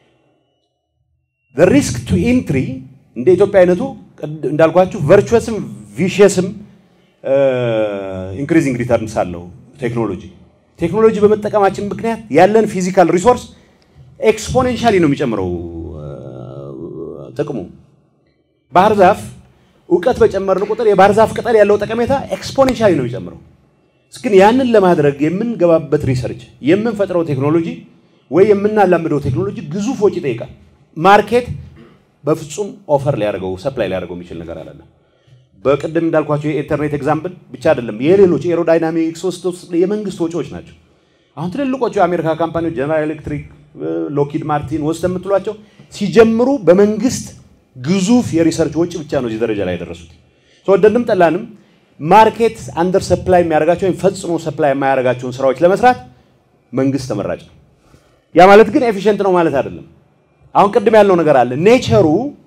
ሪስክ ቱ ኢንትሪ እንደ ኢትዮጵያ አይነቱ እንዳልኳችሁ ቨርቹወስም ቪሽየስም ኢንክሪዚንግ ሪተርንስ አለው ቴክኖሎጂ ቴክኖሎጂ በመጠቀማችን ምክንያት ያለን ፊዚካል ሪሶርስ ኤክስፖኔንሻሊ ነው የሚጨምረው ጥቅሙ። ባህር ዛፍ እውቀት በጨመርን ቁጥር የባህር ዛፍ ቅጠል ያለው ጠቀሜታ ኤክስፖኔንሻሊ ነው የሚጨምረው። ግን ያንን ለማድረግ የምንገባበት ሪሰርች፣ የምንፈጥረው ቴክኖሎጂ ወይ የምናላምደው ቴክኖሎጂ ግዙፍ ወጪ ይጠይቃል። ማርኬት በፍጹም ኦፈር ሊያደርገው ሰፕላይ ሊያደርገው የሚችል ነገር አለ። በቅድም እንዳልኳቸው የኢንተርኔት ኤግዛምፕል ብቻ አይደለም፣ የሌሎች ኤሮዳይናሚክስ ውስጥ የመንግስት ወጪዎች ናቸው። አሁን ትልልቆቹ የአሜሪካ ካምፓኒዎች ጀነራል ኤሌክትሪክ፣ ሎኪድ ማርቲን ወስደ የምትሏቸው ሲጀምሩ በመንግስት ግዙፍ የሪሰርች ወጪ ብቻ ነው እዚህ ደረጃ ላይ የደረሱት። ወደድንም ጠላንም ማርኬት አንደር ሰፕላይ የሚያደርጋቸው ወይም ፈጽሞ ሰፕላይ የማያደርጋቸውን ስራዎች ለመስራት መንግስት ተመራጭ ነው። ያ ማለት ግን ኤፊሽንት ነው ማለት አይደለም። አሁን ቅድም ያልነው ነገር አለ ኔቸሩ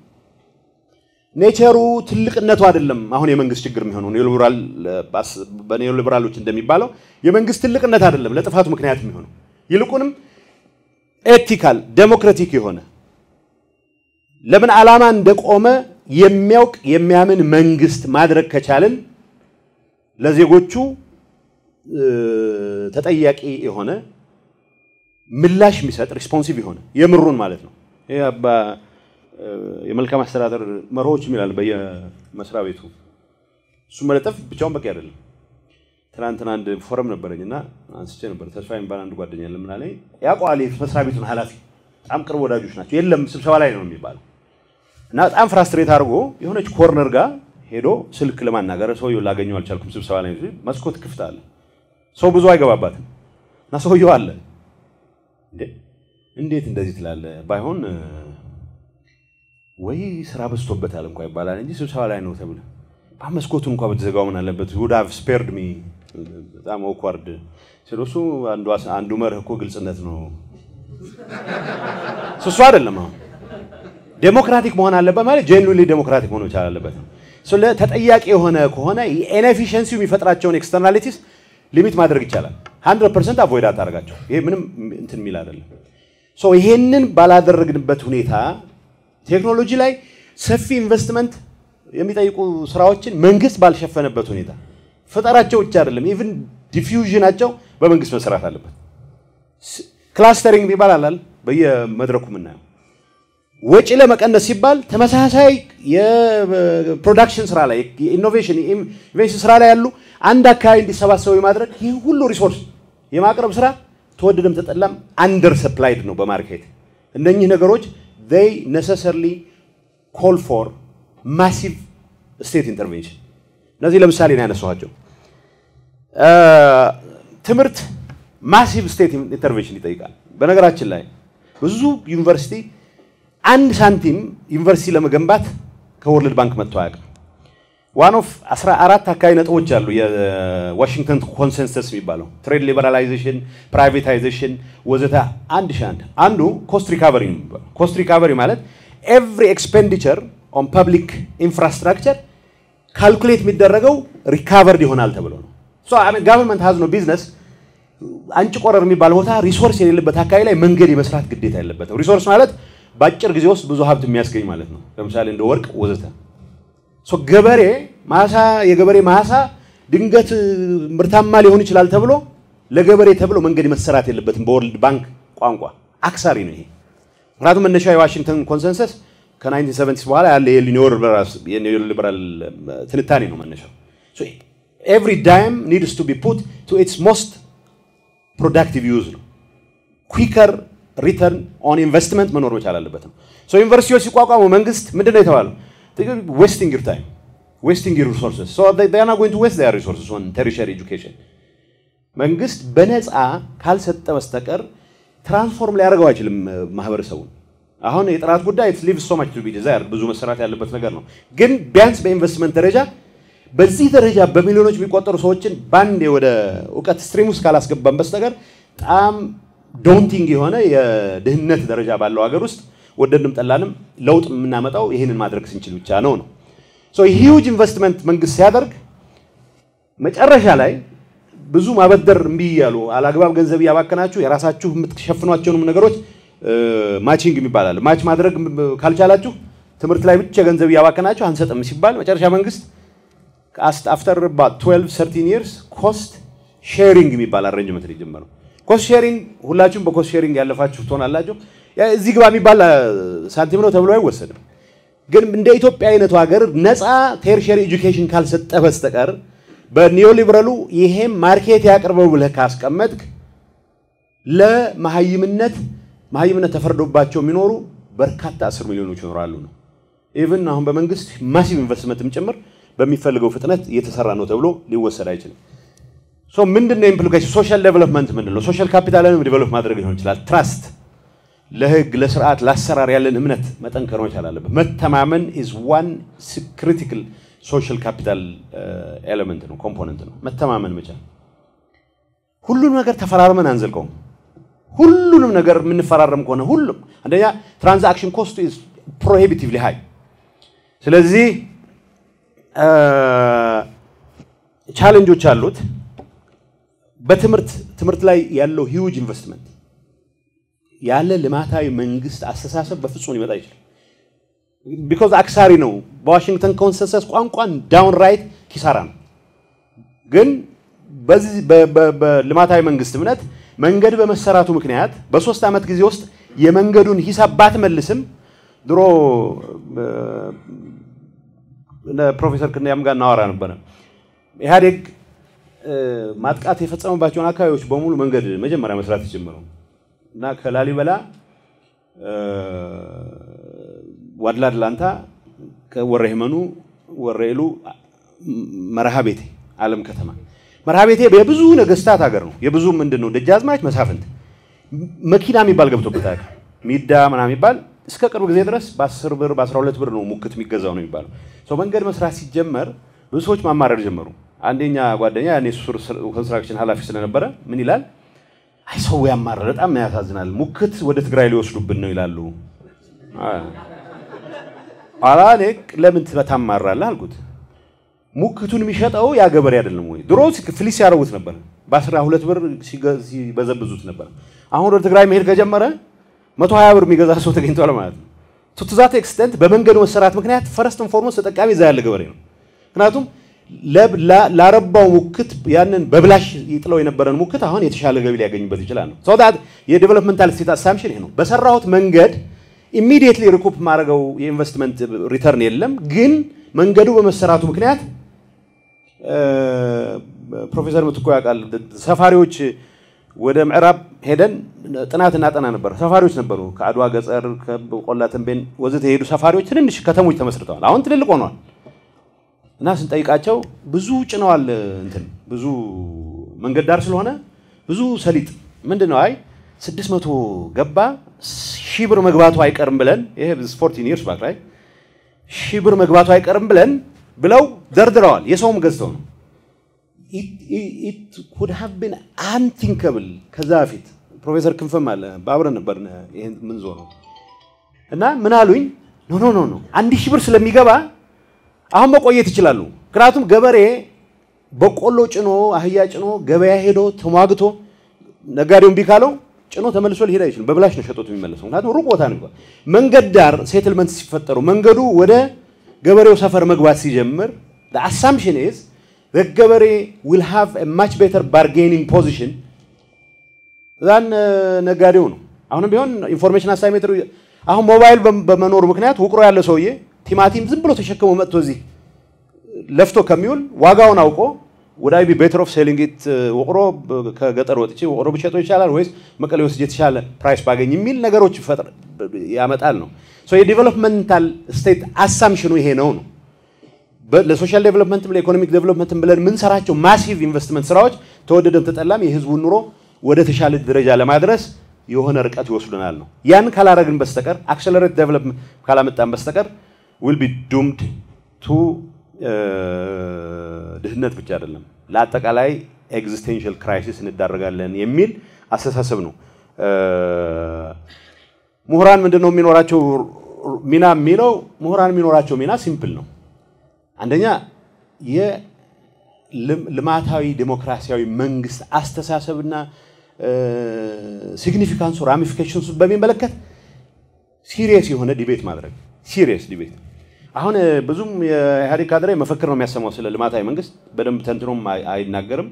ኔቸሩ ትልቅነቱ አይደለም። አሁን የመንግስት ችግር የሚሆነው በኒዮሊበራሎች እንደሚባለው የመንግስት ትልቅነት አይደለም ለጥፋቱ ምክንያት የሚሆነው ይልቁንም ኤቲካል ዴሞክራቲክ የሆነ ለምን ዓላማ እንደቆመ የሚያውቅ የሚያምን መንግስት ማድረግ ከቻልን ለዜጎቹ ተጠያቂ የሆነ ምላሽ የሚሰጥ ሪስፖንሲቭ የሆነ የምሩን ማለት ነው። ይህ አባ የመልካም አስተዳደር መርሆች የሚላል በየመስሪያ ቤቱ እሱ መለጠፍ ብቻውን በቂ አይደለም። ትናንትና አንድ ፎረም ነበረኝ እና አንስቼ ነበር። ተስፋ የሚባል አንድ ጓደኛ ለምን አለኝ ያውቀዋል መስሪያ ቤቱን ኃላፊ በጣም ቅርብ ወዳጆች ናቸው። የለም ስብሰባ ላይ ነው የሚባለው እና በጣም ፍራስትሬት አድርጎ የሆነች ኮርነር ጋር ሄዶ ስልክ ለማናገር ሰውየው ላገኘው አልቻልኩም። ስብሰባ ላይ መስኮት ክፍት አለ፣ ሰው ብዙ አይገባባትም እና ሰውየው አለ። እንዴት እንደዚህ ትላለ? ባይሆን ወይ ስራ በዝቶበታል እንኳ ይባላል እንጂ ስብሰባ ላይ ነው ተብለ መስኮቱን እንኳ ብትዘጋው ምን አለበት? ውድ ሃቭ ስፔርድ ሚ በጣም ኦክዋርድ ስለሱ አንዱ መርህ እኮ ግልጽነት ነው። እሱ አይደለም አሁን ዴሞክራቲክ መሆን አለበት ማለት ጄኑዊንሊ ዴሞክራቲክ መሆን መቻል አለበት ነው። ተጠያቂ የሆነ ከሆነ ኢንኤፊሽንሲው የሚፈጥራቸውን ኤክስተርናሊቲስ ሊሚት ማድረግ ይቻላል። 100 ፐርሰንት አቮይድ አታደርጋቸው። ይሄ ምንም እንትን የሚል አይደለም። ይሄንን ባላደረግንበት ሁኔታ ቴክኖሎጂ ላይ ሰፊ ኢንቨስትመንት የሚጠይቁ ስራዎችን መንግስት ባልሸፈነበት ሁኔታ ፈጠራቸው ብቻ አይደለም፣ ኢቭን ዲፊውዥናቸው በመንግስት መሰራት አለበት። ክላስተሪንግ የሚባል አላል በየመድረኩ የምናየው ወጪ ለመቀነስ ሲባል ተመሳሳይ የፕሮዳክሽን ስራ ላይ የኢኖቬሽን ኢንቨስት ስራ ላይ ያሉ አንድ አካባቢ እንዲሰባሰቡ የማድረግ ይህ ሁሉ ሪሶርስ የማቅረብ ስራ ተወደደም ተጠላም አንደር ሰፕላይድ ነው በማርኬት። እነኚህ ነገሮች they necessarily call for massive state intervention። እነዚህ ለምሳሌ ነው ያነሳኋቸው። ትምህርት ማሲቭ ስቴት ኢንተርቬንሽን ይጠይቃል። በነገራችን ላይ ብዙ ዩኒቨርሲቲ አንድ ሳንቲም ዩኒቨርሲቲ ለመገንባት ከወርልድ ባንክ መጥቶ አያውቅም። ዋን ኦፍ 14 አካባቢ ነጥቦች አሉ የዋሽንግተን ኮንሰንሰስ የሚባለው ትሬድ ሊበራላይዜሽን፣ ፕራይቬታይዜሽን ወዘተ አንድ ሺህ አንድ አንዱ ኮስት ሪካቨሪ ነው የሚባለው። ኮስት ሪካቨሪ ማለት ኤቭሪ ኤክስፔንዲቸር ኦን ፐብሊክ ኢንፍራስትራክቸር ካልኩሌት የሚደረገው ሪካቨርድ ይሆናል ተብሎ ነው። ጋቨርንመንት ሀዝ ነው ቢዝነስ አንጭ ቆረር የሚባል ቦታ ሪሶርስ የሌለበት አካባቢ ላይ መንገድ የመስራት ግዴታ የለበትም። ሪሶርስ ማለት በአጭር ጊዜ ውስጥ ብዙ ሀብት የሚያስገኝ ማለት ነው። ለምሳሌ እንደ ወርቅ ወዘተ። ገበሬ ማሳ የገበሬ ማሳ ድንገት ምርታማ ሊሆን ይችላል ተብሎ ለገበሬ ተብሎ መንገድ መሰራት የለበትም። በወርልድ ባንክ ቋንቋ አክሳሪ ነው ይሄ። ምክንያቱም መነሻ የዋሽንግተን ኮንሰንሰስ ከ1970 በኋላ ያለ የኒዮሊበራል ትንታኔ ነው መነሻው። ኤቭሪ ዳይም ኒድስ ቱ ቢ ፑት ቱ ኢትስ ሞስት ፕሮዳክቲቭ ዩዝ ነው። ኩዊከር ሪተርን ኦን ኢንቨስትመንት መኖር መቻል አለበት ነው። ዩኒቨርሲቲዎች ሲቋቋሙ መንግስት ምንድን ነው የተባለው? ዌስቲንግ ዩር ታይም ዌስቲንግ ዩር ሪሶርስስ ሶ ዜይ አር ናት ጎይንግ ቱ ዌስት ዜር ሪሶርስስ ኦን ተርሸሪ ኤጁኬሽን። መንግስት በነፃ ካልሰጠ በስተቀር ትራንስፎርም ሊያደርገው አይችልም ማህበረሰቡን። አሁን የጥራት ጉዳይ ሊቭ ሶ ማች ቱ ቢ ዲዛይር ብዙ መሰራት ያለበት ነገር ነው። ግን ቢያንስ በኢንቨስትመንት ደረጃ በዚህ ደረጃ በሚሊዮኖች የሚቆጠሩ ሰዎችን በአንዴ ወደ እውቀት ስትሪም ውስጥ ካላስገባን በስተቀር በጣም ዶንቲንግ የሆነ የድህነት ደረጃ ባለው ሀገር ውስጥ ወደድንም ጠላንም ለውጥ የምናመጣው ይህንን ማድረግ ስንችል ብቻ ነው ነው ሂውጅ ኢንቨስትመንት መንግስት ሲያደርግ መጨረሻ ላይ ብዙ ማበደር እምቢ እያሉ አላግባብ ገንዘብ እያባከናችሁ የራሳችሁ የምትሸፍኗቸውንም ነገሮች ማቺንግ የሚባላል ማች ማድረግ ካልቻላችሁ ትምህርት ላይ ብቻ ገንዘብ እያባከናችሁ አንሰጥም ሲባል መጨረሻ መንግስት አፍተር 12 13 ይርስ ኮስት ሼሪንግ የሚባል አሬንጅመንት ነው የጀመረው። ኮስት ሼሪንግ ሁላችሁም በኮስት ሼሪንግ ያለፋችሁ ትሆናላችሁ። እዚህ ግባ የሚባል ሳንቲም ነው ተብሎ አይወሰድም። ግን እንደ ኢትዮጵያ አይነቱ ሀገር ነፃ ቴርሸሪ ኤጁኬሽን ካልሰጠ በስተቀር በኒዮሊበራሉ ይሄም ማርኬት ያቅርበው ብለህ ካስቀመጥክ ለመሀይምነት መሀይምነት ተፈርዶባቸው የሚኖሩ በርካታ አስር ሚሊዮኖች ይኖራሉ ነው። ኢቭን አሁን በመንግስት ማሲቭ ኢንቨስትመንትም ጭምር በሚፈልገው ፍጥነት እየተሰራ ነው ተብሎ ሊወሰድ አይችልም። ሶ ምንድን ነው ኢምፕሊኬሽን? ሶሻል ዴቨሎፕመንት ምንድን ነው? ሶሻል ካፒታልንም ዴቨሎፕ ማድረግ ሊሆን ይችላል። ትራስት፣ ለህግ ለስርዓት፣ ለአሰራር ያለን እምነት መጠንከር መቻል አለበት። መተማመን ኢዝ ዋን ክሪቲካል ሶሻል ካፒታል ኤሌመንት ነው፣ ኮምፖነንት ነው። መተማመን መቻል። ሁሉንም ነገር ተፈራርመን አንዘልቀውም። ሁሉንም ነገር የምንፈራረም ከሆነ ሁሉም አንደኛ ትራንዛክሽን ኮስቱ ኢዝ ፕሮሂቢቲቭሊ ሃይ። ስለዚህ ቻሌንጆች አሉት። በትምህርት ትምህርት ላይ ያለው ሂውጅ ኢንቨስትመንት ያለ ልማታዊ መንግስት አስተሳሰብ በፍጹም ሊመጣ ይችላል። ቢኮዝ አክሳሪ ነው። በዋሽንግተን ኮንሰንሰስ ቋንቋን ዳውን ራይት ኪሳራ ነው። ግን በዚህ በልማታዊ መንግስት እምነት መንገድ በመሰራቱ ምክንያት በሶስት ዓመት ጊዜ ውስጥ የመንገዱን ሂሳብ ባትመልስም ድሮ ፕሮፌሰር ክንያም ጋር እናወራ ነበረ። ኢህአዴግ ማጥቃት የፈጸመባቸውን አካባቢዎች በሙሉ መንገድ መጀመሪያ መስራት የጀመረው እና ከላሊበላ ዋድላ ድላንታ፣ ከወረ ህመኑ፣ ወረኢሉ፣ መርሃ ቤቴ፣ አለም ከተማ መርሃ ቤቴ የብዙ ነገስታት ሀገር ነው። የብዙ ምንድን ነው ደጃዝማች መሳፍንት መኪና የሚባል ገብቶበት አያውቅም። ሚዳ ምናምን የሚባል እስከ ቅርብ ጊዜ ድረስ በ10 ብር በ12 ብር ነው ሙክት የሚገዛው ነው የሚባለው። ሰው መንገድ መስራት ሲጀመር ብዙ ሰዎች ማማረር ጀመሩ። አንደኛ ጓደኛ ያኔ ሱር ኮንስትራክሽን ኃላፊ ስለነበረ ምን ይላል፣ አይ ሰው ያማረር በጣም ያሳዝናል፣ ሙክት ወደ ትግራይ ሊወስዱብን ነው ይላሉ። ኋላ እኔ ለምን ታማራለህ አልኩት። ሙክቱን የሚሸጠው ያ ገበሬ አይደለም ወይ? ድሮ ፍሊስ ሲያደርጉት ነበር፣ በአስራ ሁለት ብር ሲበዘብዙት ነበር። አሁን ወደ ትግራይ መሄድ ከጀመረ መቶ ሀያ ብር የሚገዛ ሰው ተገኝቷል ማለት ነው። ቱዛት ኤክስተንት በመንገዱ መሰራት ምክንያት ፈረስት ፎርሞስ ተጠቃሚ እዛ ያለ ገበሬ ነው። ምክንያቱም ላረባው ሙክት ያንን በብላሽ ይጥለው የነበረን ሙክት አሁን የተሻለ ገቢ ሊያገኝበት ይችላል ነው። ሰው የዴቨሎፕመንታል ስቴት አሳምሽን ይሄ ነው። በሰራሁት መንገድ ኢሚዲየትሊ ሪኩፕ ማድረገው የኢንቨስትመንት ሪተርን የለም። ግን መንገዱ በመሰራቱ ምክንያት ፕሮፌሰር ምትኮ ያውቃል ሰፋሪዎች ወደ ምዕራብ ሄደን ጥናት እናጠና ነበር። ሰፋሪዎች ነበሩ። ከአድዋ ገጠር፣ ቆላ ተንቤን ወዘተ የሄዱ ሰፋሪዎች ትንንሽ ከተሞች ተመስርተዋል። አሁን ትልልቅ ሆነዋል። እና ስንጠይቃቸው ብዙ ጭነዋል። እንትን ብዙ መንገድ ዳር ስለሆነ ብዙ ሰሊጥ ምንድን ነው አይ ስድስት መቶ ገባ ሺህ ብር መግባቱ አይቀርም ብለን ይሄ ፎርቲን ይርስ ባክ ላይ ሺህ ብር መግባቱ አይቀርም ብለን ብለው ደርድረዋል። የሰውም ገዝተው ነው ኢት ኩድ ሃቭ ቢን አንቲንከብል ከዛ በፊት ፕሮፌሰር ክንፈም አለ በአብረን ነበር ይሄን ምን ዞረው እና ምን አሉኝ ኖ ኖ ኖ ኖ አንድ ሺህ ብር ስለሚገባ አሁን መቆየት ይችላሉ። ምክንያቱም ገበሬ በቆሎ ጭኖ አህያ ጭኖ ገበያ ሄዶ ተሟግቶ ነጋዴውን ቢካለው ጭኖ ተመልሶ ሊሄድ አይችልም። በብላሽ ነው ሸጦት የሚመለሰው። ምክንያቱም ሩቅ ቦታ ነው። መንገድ ዳር ሴትልመንት ሲፈጠሩ መንገዱ ወደ ገበሬው ሰፈር መግባት ሲጀምር አሳምፕሽን ኢዝ ገበሬ ዊል ሃቭ ማች ቤተር ባርጌኒንግ ፖዚሽን ዛን ነጋዴው ነው። አሁንም ቢሆን ኢንፎርሜሽን አሳይሜትሩ አሁን ሞባይል በመኖሩ ምክንያት ውቅሮ ያለ ሰውዬ ቲማቲም ዝም ብሎ ተሸክሞ መጥቶ እዚህ ለፍቶ ከሚውል ዋጋውን አውቆ ወደ አይ ቢ ቤተር ኦፍ ሴሊንግ ኢት ውቅሮ ከገጠር ወጥቼ ውቅሮ ብሸጦ ይቻላል ወይስ መቀሌ ወስጄ የተሻለ ፕራይስ ባገኝ የሚል ነገሮች ይፈጥር ያመጣል ነው። የዲቨሎፕመንታል ስቴት አሳምሽኑ ይሄ ነው ነው ለሶሻል ዴቨሎፕመንትም ለኢኮኖሚክ ዴቨሎፕመንትም ብለን የምንሰራቸው ማሲቭ ኢንቨስትመንት ስራዎች ተወደደም ተጠላም የህዝቡን ኑሮ ወደ ተሻለ ደረጃ ለማድረስ የሆነ ርቀት ይወስዱናል ነው። ያን ካላረግን በስተቀር አክሰለሬት ዴቨሎፕመንት ካላመጣን በስተቀር ዊል ቢ ዱምድ ቱ ድህነት ብቻ አይደለም ለአጠቃላይ ኤግዚስቴንሽል ክራይሲስ እንዳረጋለን የሚል አስተሳሰብ ነው። ምሁራን ምንድን ነው የሚኖራቸው ሚና የሚለው ምሁራን የሚኖራቸው ሚና ሲምፕል ነው። አንደኛ የልማታዊ ዴሞክራሲያዊ መንግስት አስተሳሰብና ሲግኒፊካንሱ ራሚፊኬሽንሱ በሚመለከት ሲሪየስ የሆነ ዲቤት ማድረግ ሲሪየስ ዲቤት። አሁን ብዙም የኢህአዴግ ካድሬ መፈክር ነው የሚያሰማው ስለ ልማታዊ መንግስት በደንብ ተንትኖም አይናገርም።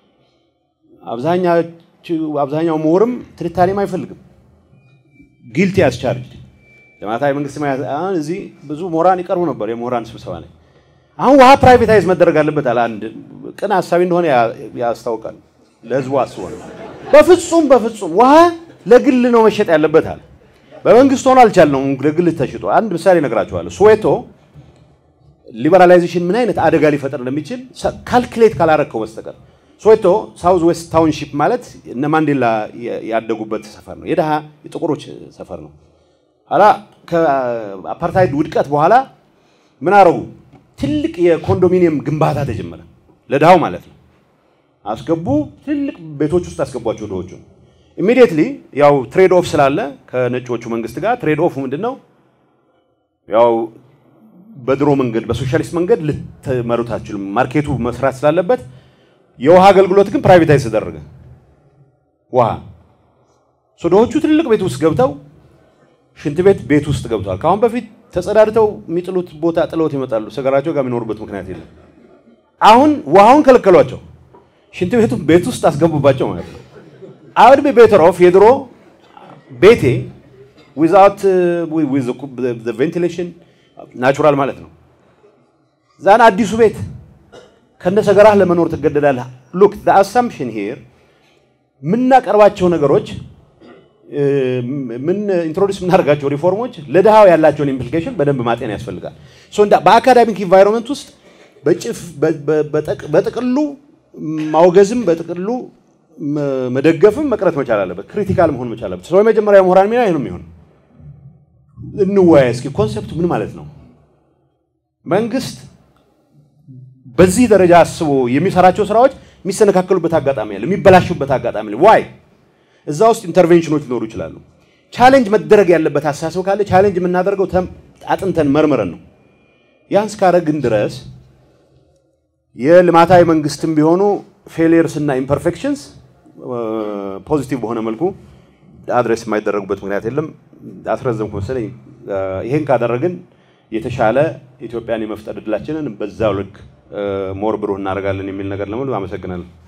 አብዛኛው ምሁርም ትንታኔም አይፈልግም። ጊልቲ ያስቻርጅ ልማታዊ መንግስት አሁን እዚህ ብዙ ምሁራን ይቀርቡ ነበር የምሁራን ስብሰባ ላይ አሁን ውሃ ፕራይቬታይዝ መደረግ አለበት አለ። አንድ ቅን ሀሳቢ እንደሆነ ያስታውቃል። ለህዝቡ አስቦ ነው። በፍጹም በፍጹም ውሃ ለግል ነው መሸጥ ያለበት አለ። በመንግስት ሆኖ አልቻልነውም፣ ለግል ተሽጦ። አንድ ምሳሌ እነግራችኋለሁ። ስዌቶ ሊበራላይዜሽን ምን አይነት አደጋ ሊፈጥር እንደሚችል ካልኩሌት ካላረከው በስተቀር ስዌቶ ሳውዝ ዌስት ታውንሺፕ ማለት እነ ማንዴላ ያደጉበት ሰፈር ነው። የድሃ የጥቁሮች ሰፈር ነው። ኋላ ከአፓርታይድ ውድቀት በኋላ ምን አረጉ? ትልቅ የኮንዶሚኒየም ግንባታ ተጀመረ። ለድሃው ማለት ነው። አስገቡ፣ ትልቅ ቤቶች ውስጥ አስገቧቸው ድሆቹ። ኢሚዲየትሊ ያው ትሬድ ኦፍ ስላለ ከነጮቹ መንግስት ጋር ትሬድ ኦፍ ምንድን ነው? ያው በድሮ መንገድ በሶሻሊስት መንገድ ልትመሩት አትችሉም። ማርኬቱ መስራት ስላለበት የውሃ አገልግሎት ግን ፕራይቬታይዝ ተደረገ። ውሃ ድሆቹ ትልቅ ቤት ውስጥ ገብተው ሽንት ቤት ቤት ውስጥ ገብተዋል። ከአሁን በፊት ተጸዳድተው የሚጥሉት ቦታ ጥለውት ይመጣሉ። ሰገራቸው ጋር የሚኖሩበት ምክንያት የለም። አሁን ውሃውን ከለከሏቸው፣ ሽንት ቤቱ ቤት ውስጥ አስገቡባቸው ማለት ነው። አውድ ቢ ቤተር ኦፍ የድሮ ቤቴ ዊዛውት ቬንቲሌሽን ናቹራል ማለት ነው። ዛን አዲሱ ቤት ከነ ሰገራህ ለመኖር ትገደዳለህ። ሉክ ዘ አሳምፕሽን ሂር የምናቀርባቸው ነገሮች ምን ኢንትሮዲስ የምናደርጋቸው ሪፎርሞች ለድሃው ያላቸውን ኢምፕሊኬሽን በደንብ ማጤን ያስፈልጋል። በአካዳሚክ ኢንቫይሮንመንት ውስጥ በጥቅሉ ማውገዝም በጥቅሉ መደገፍም መቅረት መቻል አለበት። ክሪቲካል መሆን መቻል አለበት። ሰው የመጀመሪያ ምሁራን ሚና ይህ ነው የሚሆን። እንወያይ እስኪ ኮንሰፕቱ ምን ማለት ነው? መንግስት በዚህ ደረጃ አስቦ የሚሰራቸው ስራዎች የሚሰነካከሉበት አጋጣሚ አለ፣ የሚበላሹበት አጋጣሚ አለ። ዋይ እዛ ውስጥ ኢንተርቬንሽኖች ሊኖሩ ይችላሉ። ቻሌንጅ መደረግ ያለበት አስተሳሰብ ካለ ቻሌንጅ የምናደርገው አጥንተን መርምረን ነው። ያን እስካረግን ድረስ የልማታዊ መንግስትም ቢሆኑ ፌሊየርስ እና ኢምፐርፌክሽንስ ፖዚቲቭ በሆነ መልኩ አድሬስ የማይደረጉበት ምክንያት የለም። አስረዘምኩ መሰለኝ። ይሄን ካደረግን የተሻለ ኢትዮጵያን የመፍጠር እድላችንን በዛው ልክ ሞር ብሩህ እናደርጋለን የሚል ነገር ለሙሉ አመሰግናለሁ።